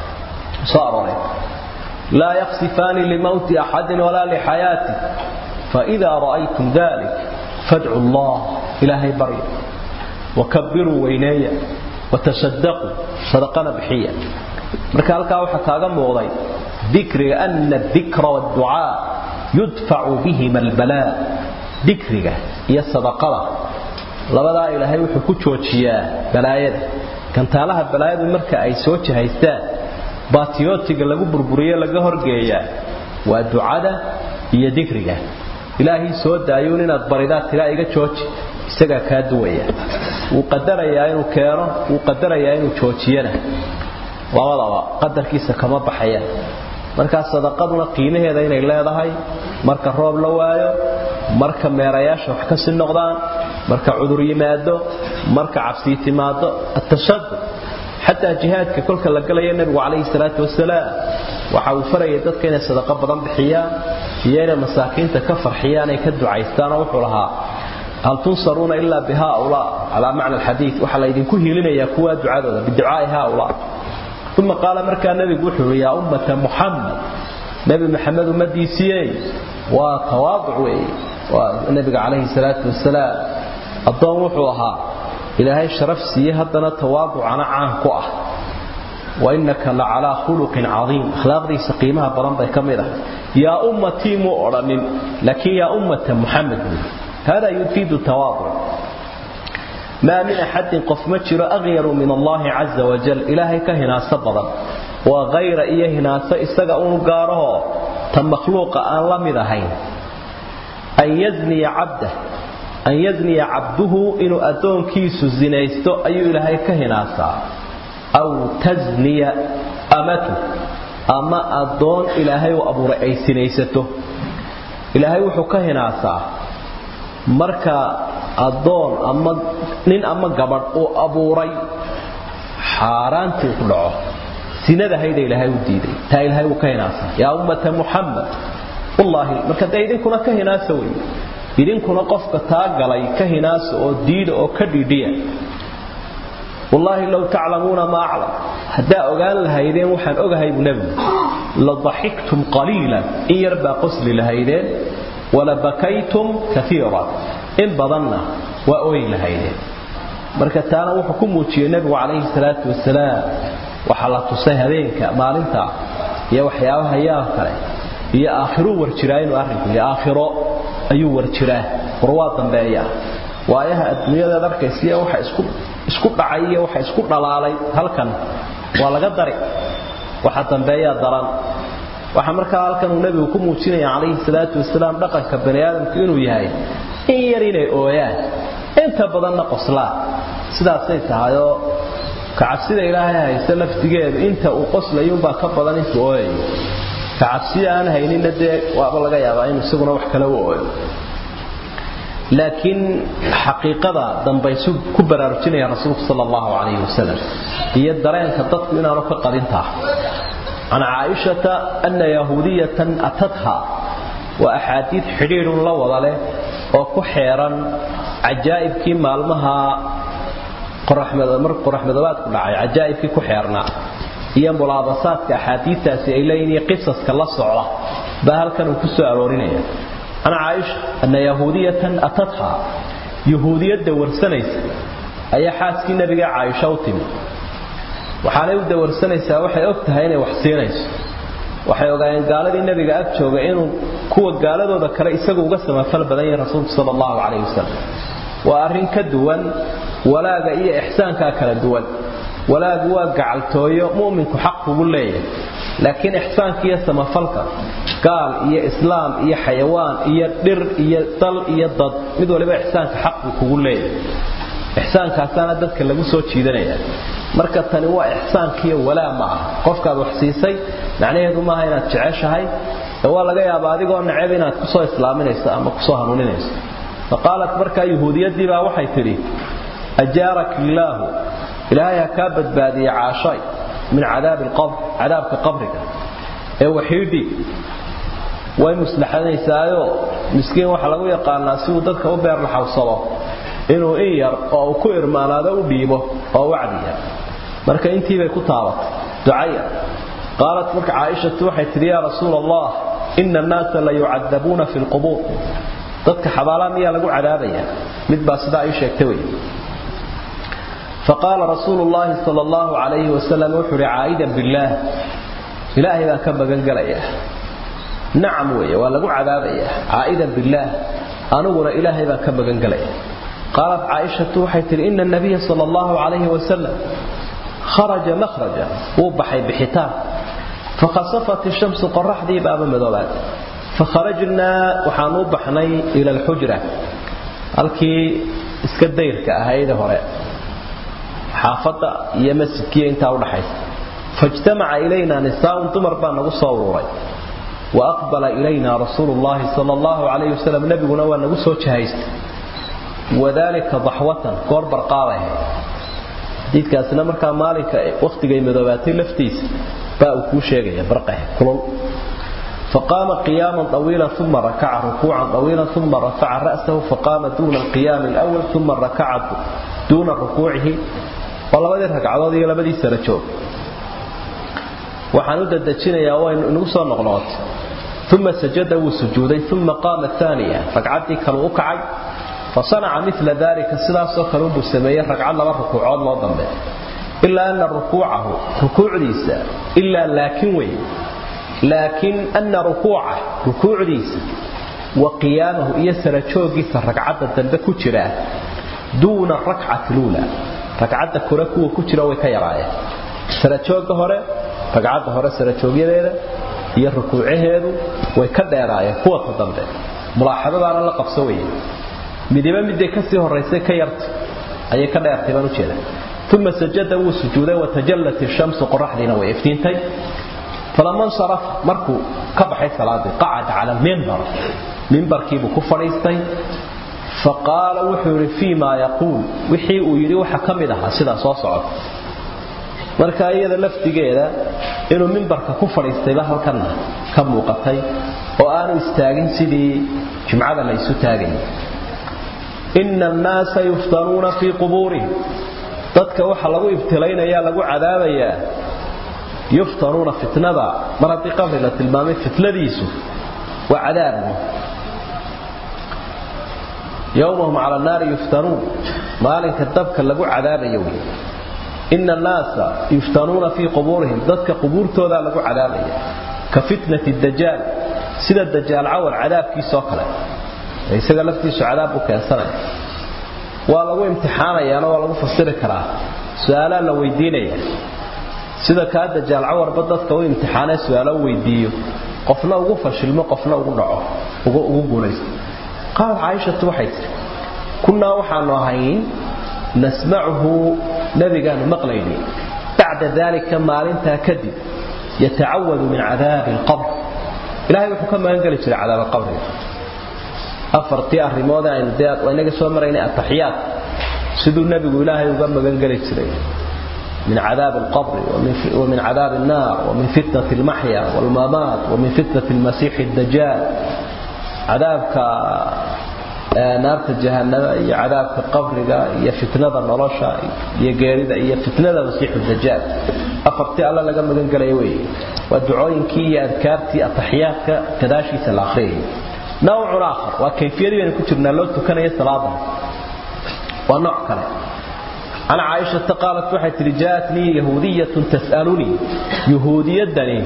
صار لا يخسفان لموت أحد ولا لحياته فإذا رأيتم ذلك فادعوا الله إلهي بريء وكبروا وينايا وتصدقوا صدقنا بحية marka halkaa waxa kaaga muuqday dikriga anna dhikra waddu'a yudfa'u bihima albalaa dikriga iyo sadaqada labadaa ilaahay wuxuu ku joojiyaa balaayada kantaalaha balaayadu marka ay soo jahaystaan baatiyootiga lagu burburiyo laga horgeeyaa waa ducada iyo dikriga ilaahay soo daayuun inaad baridaa tiraa iga jooji isagaa kaa duwaya wuu qadarayaa inuu keeno wuu qadarayaa inuu joojiyana labadaba qadarkiisa kama baxayaan markaa sadaqaduna qiimaheeda inay leedahay marka roob la waayo marka meerayaasha wax kasii noqdaan marka cudur yimaado marka cabsii timaado atashadud xataa jihaadka kolka la galaya nebigu calayhi salaatu wasalaam waxa uu farayay dadka inay sadaqo badan bixiyaan iyo inay masaakiinta ka farxiyaan ay ka ducaystaanoo wuxuu lahaa hal tunsaruuna ilaa bihaulaa calaa macna alxadiid waxaa laydinku hiilinayaa kuwaa ducadooda biducaai haulaa uma qaala markaa nebigu wuxuu yii yaa ummata muxamed nebi maxamed ummadiisiiyey waa tawaaduc weeye waa nebiga calayhi salaatu wasalaam addoon wuxuu ahaa ilaahay sharaf siiye haddana tawaaducana caan ku ah wa innaka la calaa khuluqin cadiim akhlaaqdiisa qiimaha badan bay ka mid ah yaa ummatii muu odhanin laakiin yaa ummata muxamed hada yufiidu tawaaduc ما من أحد قف مجر أغير من الله عز وجل إلهي كهناس بدن وغير إيه هناس إستغى قاره تم مخلوق أن لم يذهين أن يزني عبده أن يزني عبده إنه أدون كيس الزنيستو أي إلهي كهناسا أو تزني أمته أما أدون إلهي وأبو رأي سنيسته إلهي وحو كهناسا marka adoon ama nin ama gabadh uu abuuray xaaraantii ku dhaco sinada hayda ilaahay u diiday taa ilaahay uu ka hinaasa yaa ummata muxamed wallaahi marka dee idinkuna ka hinaasa wey idinkuna qofka taa galay ka hinaasa oo diida oo ka dhidhiya wallaahi low taclamuuna ma aclam haddaa ogaan lahaydeen waxaan ogahay buu nebigu la daxiktum qaliilan in yar baa qosli lahaydeen walabakaytum kaiira in badanna waa oy lahaydeen marka taana wuxuu ku muujiyey nebigu calayhi salaatu wasalaam waxaa la tusay habeenka maalinta iyo waxyaabaha yaab kale iyo aakhiruu warjiraa inuu arrinku iyo aakhiro ayuu warjiraa war waa dambeeya waayaha adduunyadaad arkaysiiya waxa isku isku dhacay iyo waxa isku dhalaalay halkan waa laga dari waxa dambeeyaa daran waxa markaa halkan uu nabigu ku muujinaya calayhi salaatu wasalaam dhaqanka bani aadamku inuu yahay in yar inay ooyaan inta badanna qoslaan sidaasay tahayoo kacabsida ilaahay hayse laftigeedu inta uu qoslayuunbaa ka badan intuu ooyayo kacabsida aan hayninna dee waaba laga yaabaa inuu isaguna wax kale u ooyo laakiin xaqiiqada dambaysu ku baraarujinaya rasuulku sala allahu calayhi wasalam iyo dareenka dadku inaanu ka qadintaa can caaishata ana yahuudiyatan atadha waa axaadiid xidhiidhun la wada leh oo ku xeeran cajaa'ibkii maalmaha mar qoraxmadoobaadku dhacay cajaa'ibkii ku xeernaa iyo mulaabasaadka axaadiidtaasi ay leeyihin iyo qisaska la socda baa halkan uu ku soo aroorinaya can caaisha ana yahuudiyatan atadha yahuudiyadda warsanaysa ayaa xaaskii nabiga caaisha u timi waxaanay u dawarsanaysaa waxay og tahay inay wax siinayso waxay ogaayeen gaaladii nabiga ag jooga inuu kuwa gaaladooda kale isagu uga samafal badan yahay rasuulku sala allahu calayhi wasalam waa arrin ka duwan walaaga iyo ixsaankaa kala duwan walaagu waa gacaltooyo mu'minku xaq kugu leeyahay laakiin ixsaanka iyo samafalka gaal iyo islaam iyo xayawaan iyo dhir iyo dal iyo dad mid waliba ixsaanka xaq buu kugu leeyahay ixsaankaasaana dadka lagu soo jiidanaya marka tani waa ixsaankiiyo walaa ma aha qofkaad wax siisay macnaheedu maaha inaad jeceshahay ee waa laga yaabaa adigoo neceb inaad kusoo islaaminayso ama kusoo hanuuninayso faqaalat markaa yahuudiyadii baa waxay tidhi ajaarak illaahu ilaahay ha kaa badbaadiye caashay min cadaabi alqabr cadaabka qabriga ee waxiidhi way muslaxanaysaayo miskiin waxaa lagu yaqaanaa si uu dadka u beerlaxawsado inuu in yar oo uu ku irmaanaado u dhiibo oo wacdiya marka intiibay ku taabatay ducaya qaalat marka caaishatu waxay tidhi yaa rasuul allah ina annaasa la yucadabuuna fi lqubuur dadka xabaalaa miyaa lagu cadaabaya mid baa sidaa ii sheegtay wey faqaala rasuulu llaahi sal allahu calayhi wasalam wuxuu ihi caa'idan billaah ilaahay baan ka magangelaya nacam weeye waa lagu cadaabaya caa'idan billaah aniguna ilaahay baan ka magangelaya qaalat caaishatu waxay tihi ina nabiya sal allahu calayhi wasalam kharaja makhraja wuu baxay bixitaan fakhasafat ishamsu qoraxdii baaba madoobaad fakharajnaa waxaanu u baxnay ila alxujra halkii iska dayrka ahayd hore xaafadda iyo masjidkiiyo intaa udhaxaysa faijtamaca ilayna nisaaun dumar baa nagu soo ururay wa aqbala ilayna rasuulu llahi sal allahu calayhi wasalam nebiguna waa nagu soo jahaystay wadalika daxwatan goor barqaabay xadiidkaasina markaa maalinka wakhtigay madoobaatay laftiisa baa uu kuu sheegaya barqeh kulul فقام قياما طويلا ثم ركع ركوعا طويلا ثم رفع رأسه فقام دون القيام الأول ثم ركع دون ركوعه ولبدي ركعدود iyo labadii sara joog waxaan u dadajinayaa waa inuu soo noqnood ثم سجد وسجودي ثم قام الثانية ركعتي كانوا وكعي فصنع مثل ذلك سلاس كانوا بسميه ركعه لبا ركوعود لو dambe إلا أن ركوعه ركوع ليس إلا لكن وين لكن أن ركوعه ركوع ليس وقيامه يسر جوجيس ركعه dambe ku jira دون الركعه الاولى ركعه كركو ku jira way ka yaraayeen sara jooga hore ragcadda hore sara joogyadeeda iyo rukuucaheedu way ka dheeraayeen kuwa ka dambe mulaaxadadaana la qabso weeye midiba miday ka sii horaysay ka yarta ayay ka dheertay baan u jeeda uma sajada wuu sujuuday watajallat ishamsu qoraxdiina way iftiintay falama nsaraf markuu ka baxay salaadii qacada cala almimbar mimbarkiibuu ku fadhiistay faqaala wuxuu yidhi fii maa yaquul wixii uu yidhi waxa ka mid ahaa sidaa soo socota marka iyada laftigeeda inuu mimbarka ku fadhiistayba halkana ka muuqatay oo aanu istaagin sidii jumcada la isu taagayay ina annaasa yuftanuuna fii qubuurihim dadka waxa lagu ibtilaynaya lagu cadaabayaa yuftanuuna fitnada mar haddii qabri la tilmaamay fitnadiisu waa cadaabu yowmahum cala naari yuftanuun maalinka dabka lagu cadaabayo wey ina annaasa yuftanuuna fii qubuurihim dadka qubuurtoodaa lagu cadaabaya ka fitnati dajaal sida dajaal cawal cadaabkiisoo kale isaga laftiisu cadaab u keensanaya waa lagu imtixaanayaana waa lagu fasiri karaa su-aalaa la weydiinaya sida kaa dajaal cawarba dadka u imtixaanee su-aalo u weydiiyo qofna ugu fashilmo qofna ugu dhaco ugu guulaysto qaalad caaishatu waxay tihi kunnaa waxaanu ahayn nasmacuhu nabigaanu maqlayni bacda daalika maalintaa kadib yatacawadu min cadaabi alqabr ilahay wuxuu ka magan geli jiray cadaab alqabriga afartii arrimood aynu dee inaga soo maraynay ataxiyaad siduu nebigu ilaahay uga magan geli jiray من عذاب القبر ومن, ومن عذاب النار ومن فتنة المحيا والممات ومن فتنة المسيح الدجال عذابك naarta jahanaba iyo cadaabka qabriga iyo fitnada nolosha iyo geerida iyo fitnada masiixu dajaal afartii alla laga magan galaya weeye waa ducooyinkii iyo adkaartii ataxiyaadka gadaashiisa la akhriyay nawcun aakhar waa kayfiyadii baynu ku jirnaa loo tukanaya salaada waa nooc kale عن عائشة قالت وحيت جاءتني يهودية تسألني يهودية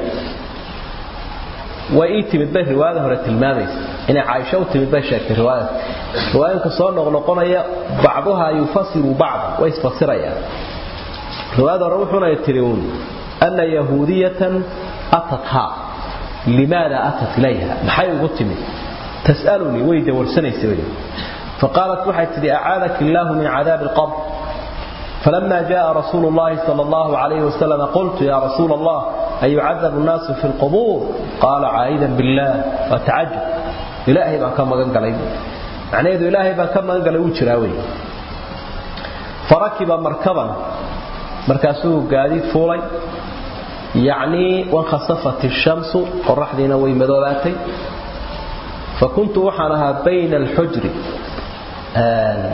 وإيتي من بيه رواية هرة الماميس إن عائشة وتمد بيه شاك رواية رواية كصور نغنقنا بعضها يفسر بعض ويسفسر يعني رواية روحنا يتريون أن يهودية أتتها لماذا أتت إليها محي قتمي تسألني ويدور سنة سوي فقالت وحيت أعاذك الله من عذاب القبر فلما جاء رسول الله صلى الله عليه وسلم قلت يا رسول الله أيعذب الناس في القبور قال عائدا بالله وتعجب إلهي بقى كما قال معنى إذا إلهي بقى كما قال وجراوي فركب مركبا مركاسه قاديد فولي يعني وانخسفت الشمس قرح دينا ويمدولاتي فكنت وحنها بين الحجر آه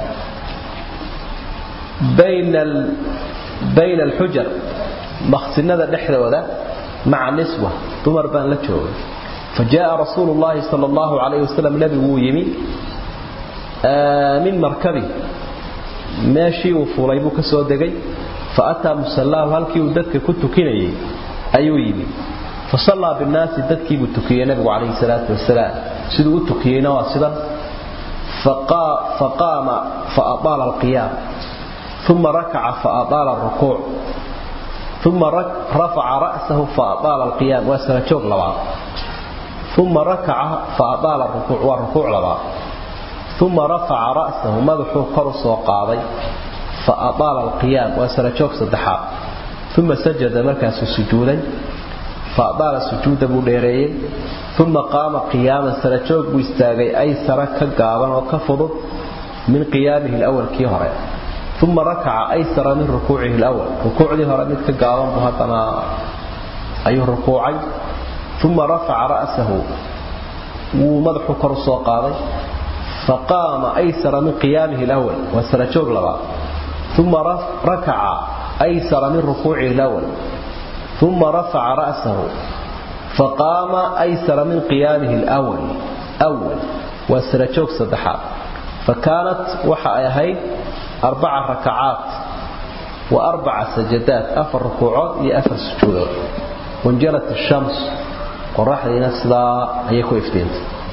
بين ال... بين الحجر مخسنده دخدودا مع نسوه دمر بان لا جوغ فجاء رسول الله صلى الله عليه وسلم نبي ويمي آه من مركبه ماشي وفولي بو كسو دغاي فاتى مصلاه halkii uu dadka ku tukinayay ayuu yimi فصلى بالناس dadkii buu tukiyay nabigu عليه الصلاه والسلام sidoo uu tukiyayna waa sidan فقا فقام فأطال القيام ثم ركع فأطال الركوع ثم رفع رأسه فأطال القيام وسنجوك لبعض ثم ركع فأطال الركوع والركوع لبعض ثم رفع رأسه مدحو قرص وقاضي فأطال القيام وسنجوك صدحا ثم سجد مركز سجودا فأطال السجود بوليرين ثم قام قياما سنجوك بيستاغي أي سرك قابا وكفض من قيامه الأول كي هرين ثم ركع أيسر من ركوعه الأول ركوع ذي هرمت كقاوم بهاتنا أيه ركوعي ثم رفع رأسه ومدحه كرسو قاضي فقام أيسر من قيامه الأول وسرجوب لبا ثم ركع أيسر من ركوعه الأول ثم رفع رأسه فقام أيسر من قيامه الأول أول وسرجوب صدحا فكانت وحا أيهي أربع ركعات وأربع سجدات أفر ركوعات لأفر سجودات وانجلت الشمس قرح لنسلا أيكو إفتين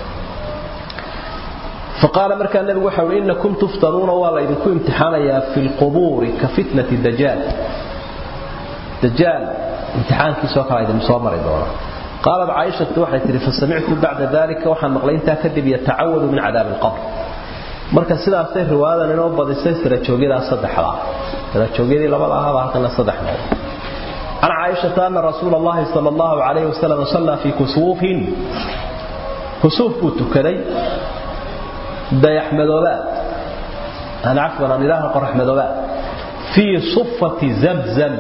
فقال مركا النبي وحاول إنكم تفتنون والله إذنكم امتحانا في القبور كفتنة الدجال دجال امتحان كي سوكا إذا مصامر إدورا قالت عائشة وحي فسمعت بعد ذلك وحن مقلين تاكذب يتعوذ من عذاب القبر marka sidaasay riwaayadan inoo badisay sira joogida saddexda sira joogidii labada ahaa halkan saddexda عن عائشة أن رسول الله صلى الله عليه وسلم صلى في كسوف كسوف تكري ديح مدولات أنا عفوا أن إله قرح مدولات في صفة زمزم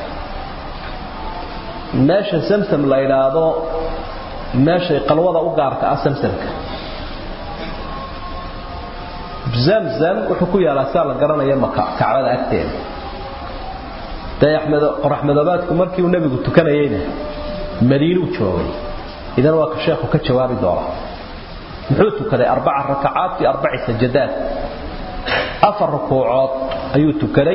ماشي سمسم لا إله ماشي قلوضة أقارك أسمسمك zamzam wuxuu ku yaalaa saa la garanaya kacbada agteeda qoraxmadoobaadku markii uu nebigu tukanayeyna madiinuu joogay idan waa ka sheekhu ka jawaabi doona muxuu tukaday arbaca rakacaat fi arbaci sajadaad afar rukuucood ayuu tukaday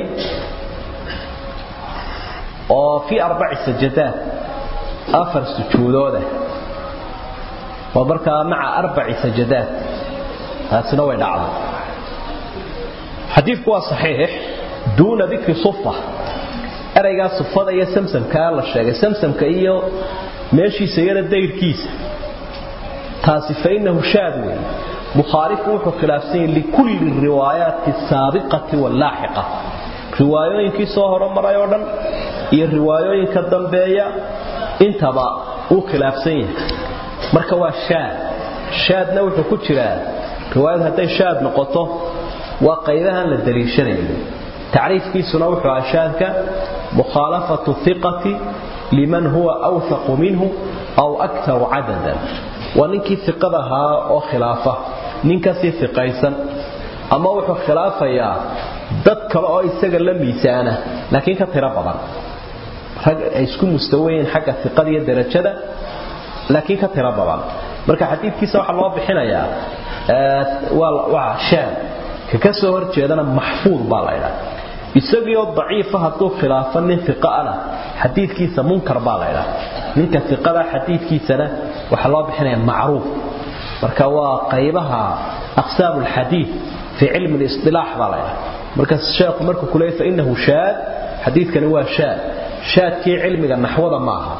oo fi arbaci sajadaad afar sujuudooda waa markaa maca arbaci sajadaad taasina way dhacday xadiidku waa saxiix duuna dikri sufa eraygaa sufada iyo samsamkaa la sheegay samsamka iyo meeshiisa iyana dayrkiisa taasi fainahu shaad wey bukhaariku wuxuu khilaafsan yahay likulli riwaayaati asaabiqati wallaaxiqa riwaayooyinkii soo horomaray oo dhan iyo riwaayooyinka dambeeya intaba uu khilaafsan yahay marka waa shaad shaadna wuxuu ku jiraa riwaayad hadday shaad noqoto waa qaybahan la daliishanayo tacriifkiisuna wuxuu ahaa shaadka mukhaalafatu thiqati liman huwa awthaqu minhu aw aktaru cadadan waa ninkii iqada ahaa oo khilaafa nin kasii iqaysan ama wuxuu khilaafayaa dad kale oo isaga la miisaana laakiin ka tiro badan rag ay isku mustawayiin xagga iqada iyo darajada laakiin ka tiro badan marka xadiidkiisa waxaa loo bixinayaa waa shaad ka ka soo horjeedana maxfuud baa la ydhaa isagii oo daciifa hadduu khilaafo nin iqaana xadiidkiisa munkar baa la ydhaa ninka iqada xadiidkiisana waxaa loo bixinaya macruuf marka waa qaybaha aqsaamu lxadiid fii cilmi lisilaax baa la ydhaa marka sheekhu markuu ku leeyay fainahu shaad xadiidkani waa shaad shaadkii cilmiga naxwada ma aha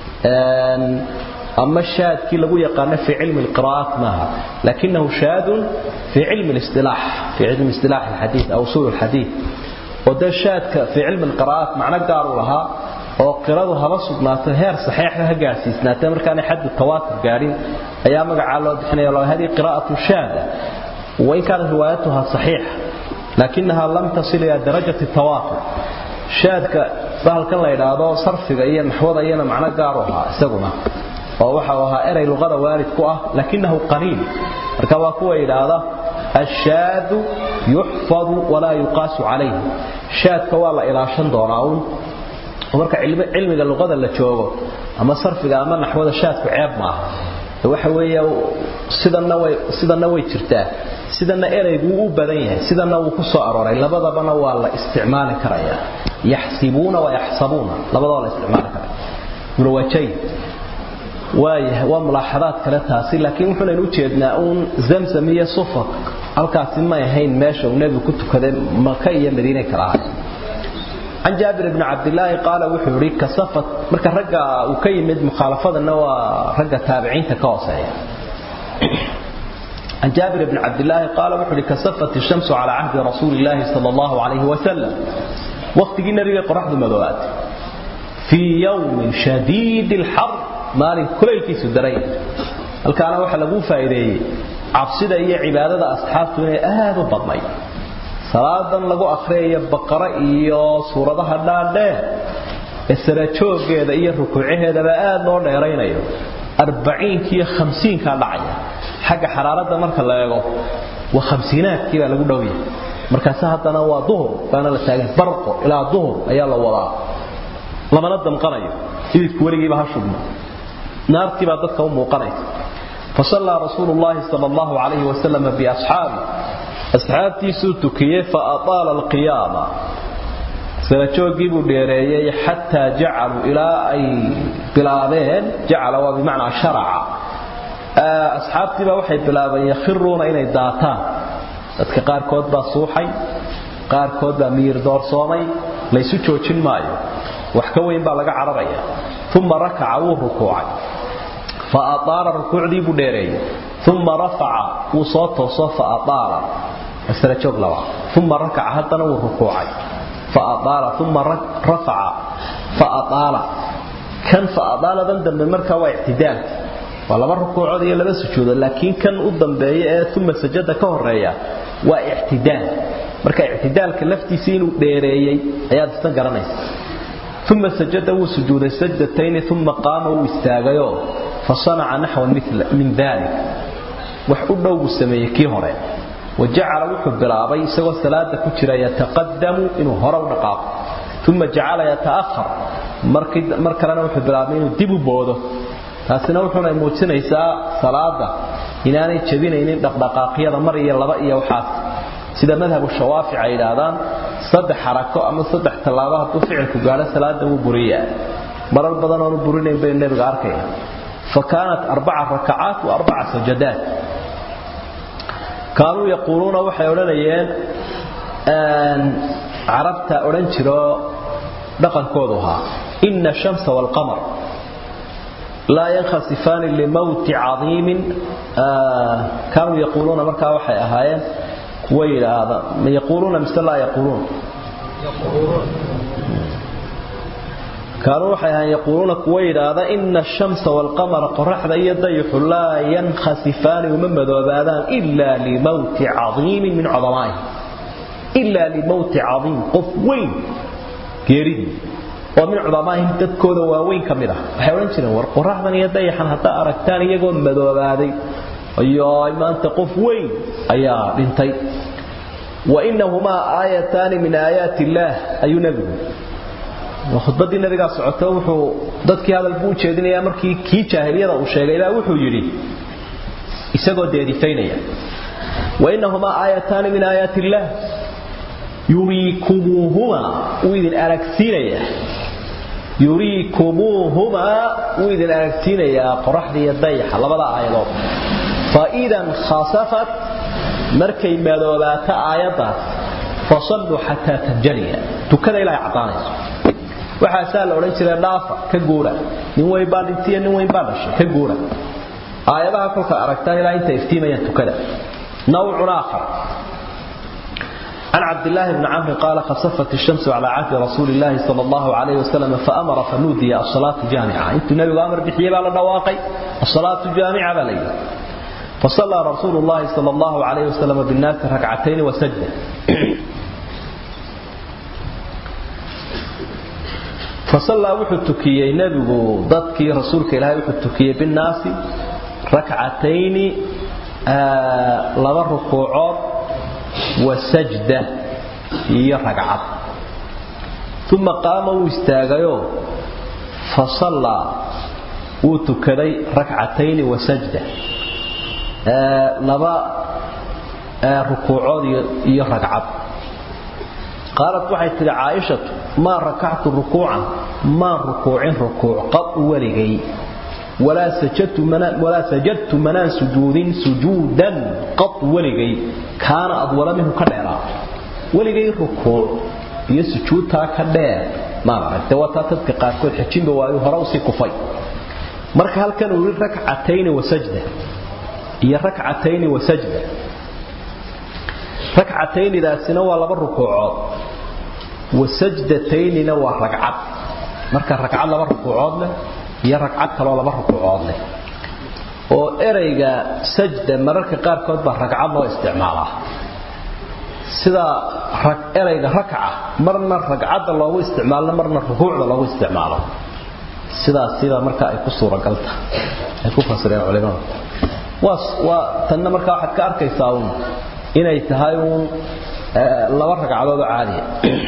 أما الشاذ كي لغو يقال في علم القراءات معها لكنه شاذ في علم الاصطلاح في علم اصطلاح الحديث أو أصول الحديث oo dee shaadka fii cilmi alqira'aat macno gaar u lahaa oo qiradu haba sugnaato heer saxiixa ha gaarsiisnaatee markaanay xaddu tawaatur gaadhin ayaa magacaa loo bixinaya loo hadii qiraa'atu shaada wain kaanat riwaayatuha saxiixa laakinaha lam tasil ilaa darajati tawaatur shaadka bahalkan la idhaahdo sarfiga iyo naxwada iyana macno gaaru ahaa isaguna oo waxa uu ahaa erey luqada waalid ku ah laakinahu qariib marka waa kuwa yidhaahda ashaadu yuxfadu walaa yuqaasu calayh shaadka waa la ilaashan doonaa uun marka cilmiga luqada la joogo ama sarfiga ama naxwada shaadku ceeb maaha waxa weeye sidanna way sidanna way jirtaa sidanna ereygu u badan yahay sidanna wuu ku soo arooray labadabana waa la isticmaali karaya yaxsibuuna wa yaxsabuuna labadaba la isticmaali karaya murwajayn waayahay waa mulaaxadaad kale taasi laakiin wuxuunaynu ujeednaa uun zamzam iyo sufaq halkaasi may ahayn meesha uu nebigu ku tukaday maka iyo madiinay kala ahay can jaabir bni cabdilaahi qaala wuxuu yidhi kasafat marka ragga uu ka yimid mukhaalafadana waa ragga taabiciinta ka hooseeya عن جابر بن عبد الله قال وحري كسفت الشمس على عهد رسول الله صلى الله عليه وسلم وقت جينا رجع قرحد مدوات في يوم شديد الحر مال كل الكيس الدرين الكلام waxa lagu faa'iideeyay cabsida iyo cibaadada asxaabtu inay aad u badnay salaadan lagu akhriyo baqara iyo suuradaha dhaadheer isra joogeeda iyo rukuuceeda aad loo dheeraynayo 40 iyo 50 ka dhacaya xagga xaraaradda marka la eego waa 50aadkii baa lagu dhawyay markaas haddana waa duhur baana la taagan barqo ilaa duhur ayaa la wadaa lamana damqanayo ididku weligiiba ha shubno naartii baa dadka u muuqanaysa فصلى رسول الله صلى الله عليه وسلم بأصحابه أصحابتي سوتكيه فأطال القيامة سنجوغي بو ديريي حتى جعلوا إلى أي بلابين جعل وبمعنى شرع أصحابتي بقى وحي بلابين يخرون إلى الداتان dadka qaarkood baa suuxay qaarkood baa miir doorsoomay laysu joojin maayo wax ka weyn baa laga cararaya uma rakaca wuu rukuucay فأطال ركوعدي بديري ثم رفع وصوته صف أطال أسرجوك لوا ثم ركع حتى نور ركوعي فأطال ثم رفع فأطال كان فأطال ذنب من مركة واعتدال ولما ركوع دي لما سجود لكن كان قدام بيه ثم سجد كهرية واعتدال مركة اعتدال كلفتي سين ديريي اياد استنقرنيس ثم سجد وسجود السجدتين ثم قام واستاغيو فصنع نحو مثل من ذلك وحده سميه كي هره وجعل وحب بلابي سوى صلاه كجرا يتقدم انه هره ودقاق ثم جعل يتاخر markii markalena wuxuu bilaabay inuu dib u boodo taasina wuxuu ay muujinaysaa salaada inaanay jabinaynin dhaqdhaqaaqyada mar iyo laba iyo waxaas sida madhabu shawaafic ay yiraahdaan saddex xarako ama saddex tallaabo hadduu ficilku gaadho salaada wuu buriyaa marar badan oonu burinayn bay nabiga arkaya فكانت أربع ركعات وأربع سجدات كانوا يقولون وحي أولانيين أن عربت أولانشرو دقن كودها إن الشمس والقمر لا ينخسفان لموت عظيم آه كانوا يقولون مركا وحي أهايين ويل هذا يقولون مثل لا يقولون يقولون كانوا وحيها يقولون كويد هذا إن الشمس والقمر قرحة يضيح لا ينخسفان ومن ذوبادان إلا لموت عظيم من عظمائه إلا لموت عظيم قفوين كيريد ومن عظمائهم تذكود واوين كمدة وحيوان شنو والقرحة يضيحا حتى أركتان يقول مذوبادي أيها ما أنت قفوين أيها بنتي وإنهما آيتان من آيات الله أي نبي khudbadii nabiga socota wuxuu dadkii hadal buu jeedinayaa markii kii jaahiliyada uu sheegay ilaa wuxuu yidhi isagoo deedifaynaya wainahuma aayataani min aayaati illaah yuriikumuuhuma wuu idin aragsiinaya yuriikumuuhuma wuu idin aragsiinayaa qoraxda iyo dayaxa labada aayadood faidan khasafat markay madoobaato aayaddaas fasalluu xataa tanjaliya tukada ilaa ay caddaanayso waxaasaa la odhan jiray dhaafa ka guura nin weyn baa dhintiyo nin weyn baa dhashay ka guura aayadaha kolka aragtaan ilaa inta iftiimayaan tukada nawcun aakhar عن عبد الله بن عمرو قال خسفت الشمس على عهد رسول الله صلى الله عليه وسلم فأمر فنودي الصلاة جامعة انت النبي أمر بحيبة على الرواقي الصلاة جامعة بلي فصلى رسول الله صلى الله عليه وسلم بالناس ركعتين وسجد فصلى وحتكي نبي ضدك رسولك إلهي وحتكي بالناس ركعتين آه لغا ركوعات وسجدة هي ركعة ثم قام واستاغيو فصلى وتكدي ركعتين وسجدة آه لبا آه ركوعات هي ركعة قالت waxay tiri Aisha ma rak'atu ruku'an ma ruku'in ruku' qad waligay wala sajadtu mana wala sajadtu mana sujudin sujudan qad waligay kana adwala minhu kadheera waligay ruku' iyo sujuudta ka dheer ma aragtay wata dadka qaarkood xijinba waayo hore u sii kufay marka halkan uu rak'atayn wa sajda iyo rak'atayn wa sajda ركعتين داسنا waa laba rukuucood wasajdatayna waa ragcad marka ragcad laba rukuucood leh iyo ragcad kale oo laba rukuucood leh oo ereyga sajda mararka qaar kood baa ragcad loo isticmaalaa sida ereyga rakca marna ragcadda loogu isticmaalo marna rukuucda loogu isticmaalo sidaas sida marka ay ku suuragal tahay ay ku fasireen culimada waa waa tanna marka waxaad ka arkaysaa uun inay tahay uun laba ragcadood oo caadiya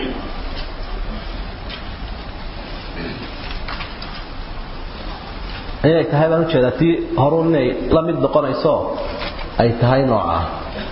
inay tahay baan ujeedaa tii horuun inay la mid noqonayso ay tahay noocaa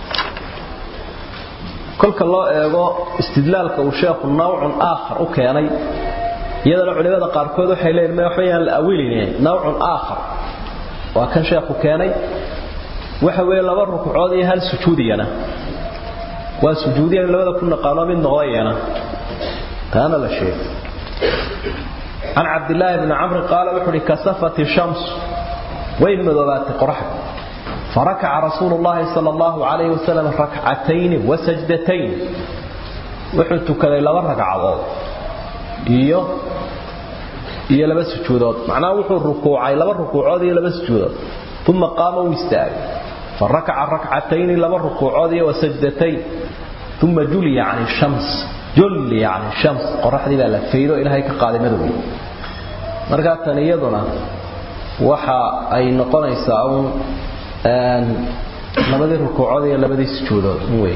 kolka loo eego istidlaalka uu sheekhu nawcun aakhar u keenay iyadana culimada qaarkood waxay leeyihin ma waxbayaan la awiline nawcun aakhar waa kan sheekhu keenay waxa weeye laba rukuucood iyo hal sujuudiyana waa sujuudiyan labada ku naqaano mid noqdayana taana la sheegay عن عبد الله بن عمرو قال وحري كسفت الشمس وين مذوبات قرحة فركع رسول الله صلى الله عليه وسلم ركعتين وسجدتين وحلت كذا لبا ركعات iyo iyo laba sujuudood macnaa wuxuu rukuucay laba rukuucood iyo laba sujuudood ثم قام واستاغ فركع ركعتين لبا ركوعود وسجدتين ثم جلي عن الشمس جلي عن الشمس قرحدي لا فيدو الهي كقاده مدوي marka tan iyaduna waxa ay noqonaysaa un een labadii rukuucood iyo labadii sujuudood way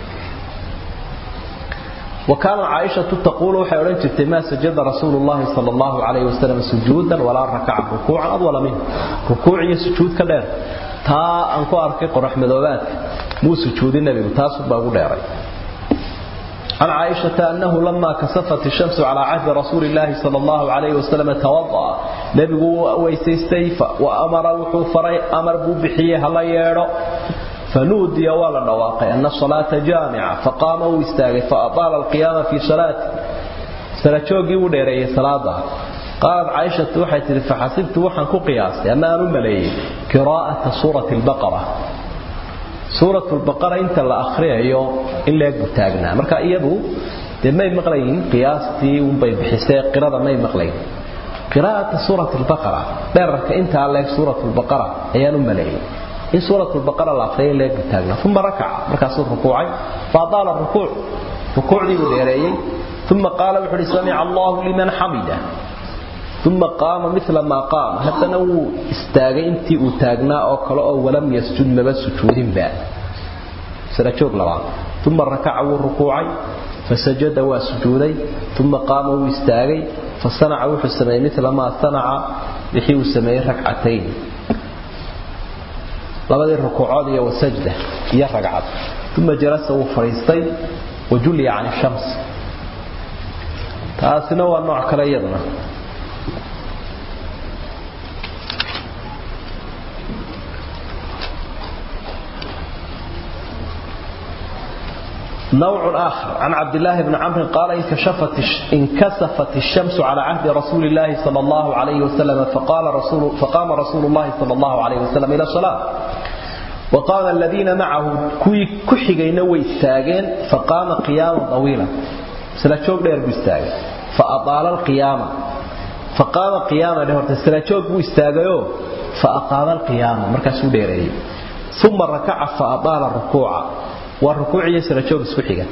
وكان عائشة تقول وحي أولنجت ما سجد رسول الله صلى الله عليه وسلم سجودا ولا ركع ركوعا أطول منه ركوع سجود كدير تا أنكو أركي قرح مذوبات مو سجود النبي تاسب أبو ديري عن عائشة أنه لما كسفت الشمس على عهد رسول الله صلى الله عليه وسلم توضأ نبي ويسيستيف وأمر وحوفري أمر بوبحيه هلا ييرو فنودي ولا نواقع أن الصلاة جامعة فقام واستاغ فأطال القيام في صلاته سلاتشوغي وديري صلاة قالت عائشة وحيت فحسبت وحن قياس أما أملي قراءة سورة البقرة سورة البقرة انت لا أخريه إلا يقتاقنا مركا إيضو ما مقلين قياستي ومبي بحساء قراءة ما مقلين قراءة سورة البقرة بارك انت عليك سورة البقرة أيان أملي in suurat al-baqara la aqriyay leeg taagna thumma raka'a markaas uu rukuucay faadala rukuuc rukuucdii uu dheereeyay thumma qaala wuxuu li sami'a Allahu liman hamida thumma qaama mithla ma qaama hadana uu istaagay intii uu taagnaa oo kale oo walam yasjud laba sujuudin ba sida joog laba thumma raka'a uu rukuucay fasajada waa sujuuday thumma qaama uu istaagay fasana'a wuxuu sameeyay mithla ma sana'a wixii uu sameeyay rak'atayn labadii rukuucood iyo wasajda iyo ragcad uma jalasa wuu fadhiistay wajuliya can shams taasina waa nooc kale iyaduna نوع آخر عن عبد الله بن عمرو قال انكشفت انكسفت الشمس على عهد رسول الله صلى الله عليه وسلم فقال رسول فقام رسول الله صلى الله عليه وسلم إلى الصلاة وقام الذين معه كوي كحيغينا ويستاغين فقام قياما طويلا سلاجوق دير بيستاغ فأطال القيامة فقام قياما له سلاجوق بيستاغيو فأقام القيامة مركز ديري ثم ركع فأطال الركوع والركوع يسلاجوق سكحيغا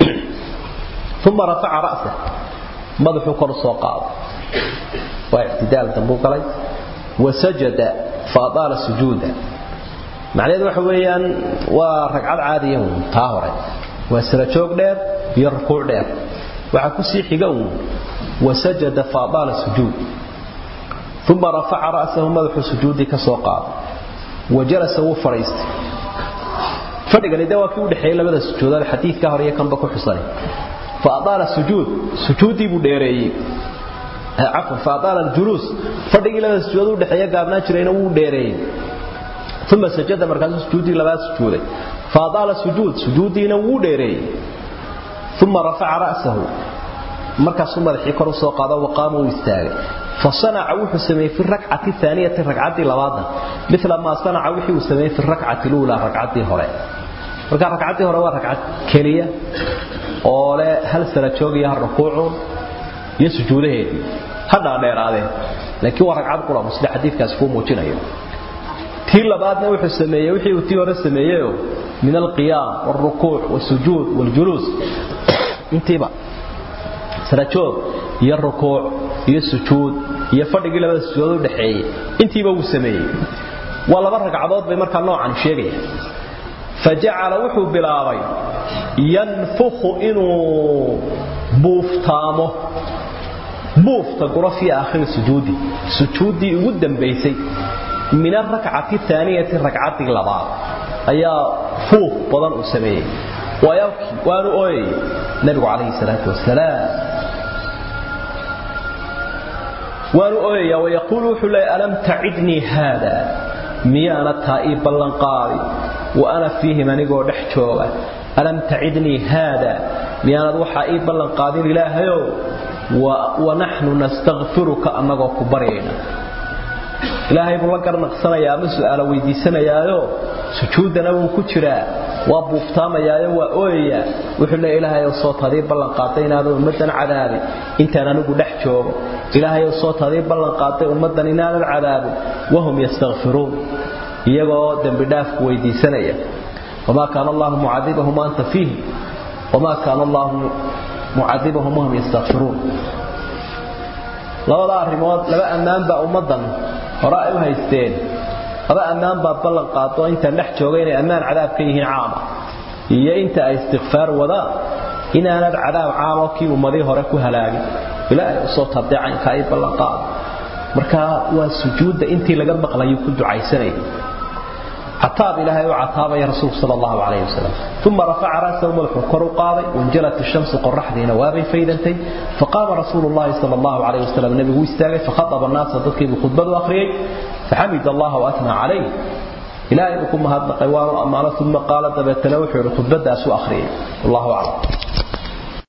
ثم رفع رأسه مدحو كرسو قاض واعتدال تنبوك علي وسجد فأطال سجودا macnaheedu waxa weeyaan waa ragcad caadiya uun taa hore waa sira joog dheer iyo rukuuc dheer waxaa ku sii xiga uun wasajada faadaala sujuud uma rafaca ra'sahu madaxuu sujuudii ka soo qaaday wa jalasa wuu fadhiistay fadhigani de waa kii u dhexeeyey labada sujuudood xadiidka hore iyo kanba ku xusanay faadaala sujuud sujuuddii buu dheereeyey cafwan faadaala aljuluus fadhigii labada sujuudood u dhexeeya gaabnaan jirayna wuu dheereeyey ثم سجد مركز سجودي لباس سجودي فاضال سجود سجودينا وو ديري ثم رفع رأسه مركز ثم رحي كرو سو قاده وقام واستاغ فصنع وحو سمي في الركعه الثانيه الركعه لباده مثل ما صنع وحو سمي في الركعه الاولى ركعتي هره marka ragcadii hore waa ragcad kaliya oo leh hal sara joog iyo rukuuc iyo sujuudaheedii hada dheeraadeen laakiin waa ragcad qura musli xadiidkaas ku muujinayo tii labaadna wuxuu sameeyey wixii uu tii hore sameeyay min alqiyam والركوع والسجود والجلوس intiba sarajoog iyo rukuuc iyo sujuud iyo fadhigii labada sujuud u dhaxeeyay intiiba uu sameeyey waa laba ragcadood bay markaa noocan sheegaya fajacala wuxuu bilaabay yanfukhu inuu buuftaamo buufta gura fi aakhir sujuudi sujuudii ugu dambaysay من الركعة الثانية ركعة لبعض أيا فوق بضن أسميه ويبكي وأنا أوي نبي عليه الصلاة والسلام وأنا أوي ويقول حلي ألم تعدني هذا ميانا تائب بلنقاري وأنا فيه من يقول نحجوغا ألم تعدني هذا ميانا دوحا بلنقاري إلهيو ونحن نستغفرك أنك كبرينا ilaahay buu la garnaqsanayaa ama su'aalo weydiisanayaayo sujuudana wuu ku jiraa waa buuftaamayaa waa ooyayaa wuxuu leeyahay ilaahay oo soo tadii ballan qaaday inaadan ummadan cadaabin intaan anigu dhex joogo ilaahay oo soo tadii ballan qaaday ummadan inaadan cadaabin wahum yastaghfiruun iyagoo dambi dhaafku weydiisanaya wamaa kaana allahu mucadibahum anta fiihim wamaa kaana allahu mucadibahum wahum yastaghfiruun labada arrimood laba ammaan baa ummadan hore ay u haysteen laba ammaan baa ballan qaado intaan dhex jooga inay ammaan cadaab ka yihiin caama iyo inta ay istikfaar wadaan inaanad cadaab caamo kii ummadii hore ku halaagin ilaahay usoo tadeecanka ay ballan qaado marka waa sujuudda intii laga maqlayo ku ducaysanayay عتاب إلهي وعتاب يا رسول صلى الله عليه وسلم ثم رفع رأسه ملح كر قاضي وانجلت الشمس قرح ذي نوابي فيدنتي فقام رسول الله صلى الله عليه وسلم النبي ويستاغي فخطب الناس ضدك بخطبة أخرين فحمد الله وأثنى عليه إلهي بكم هذا قوار أمانة ثم قال دبت نوحي رتبت أسوأ أخرين والله أعلم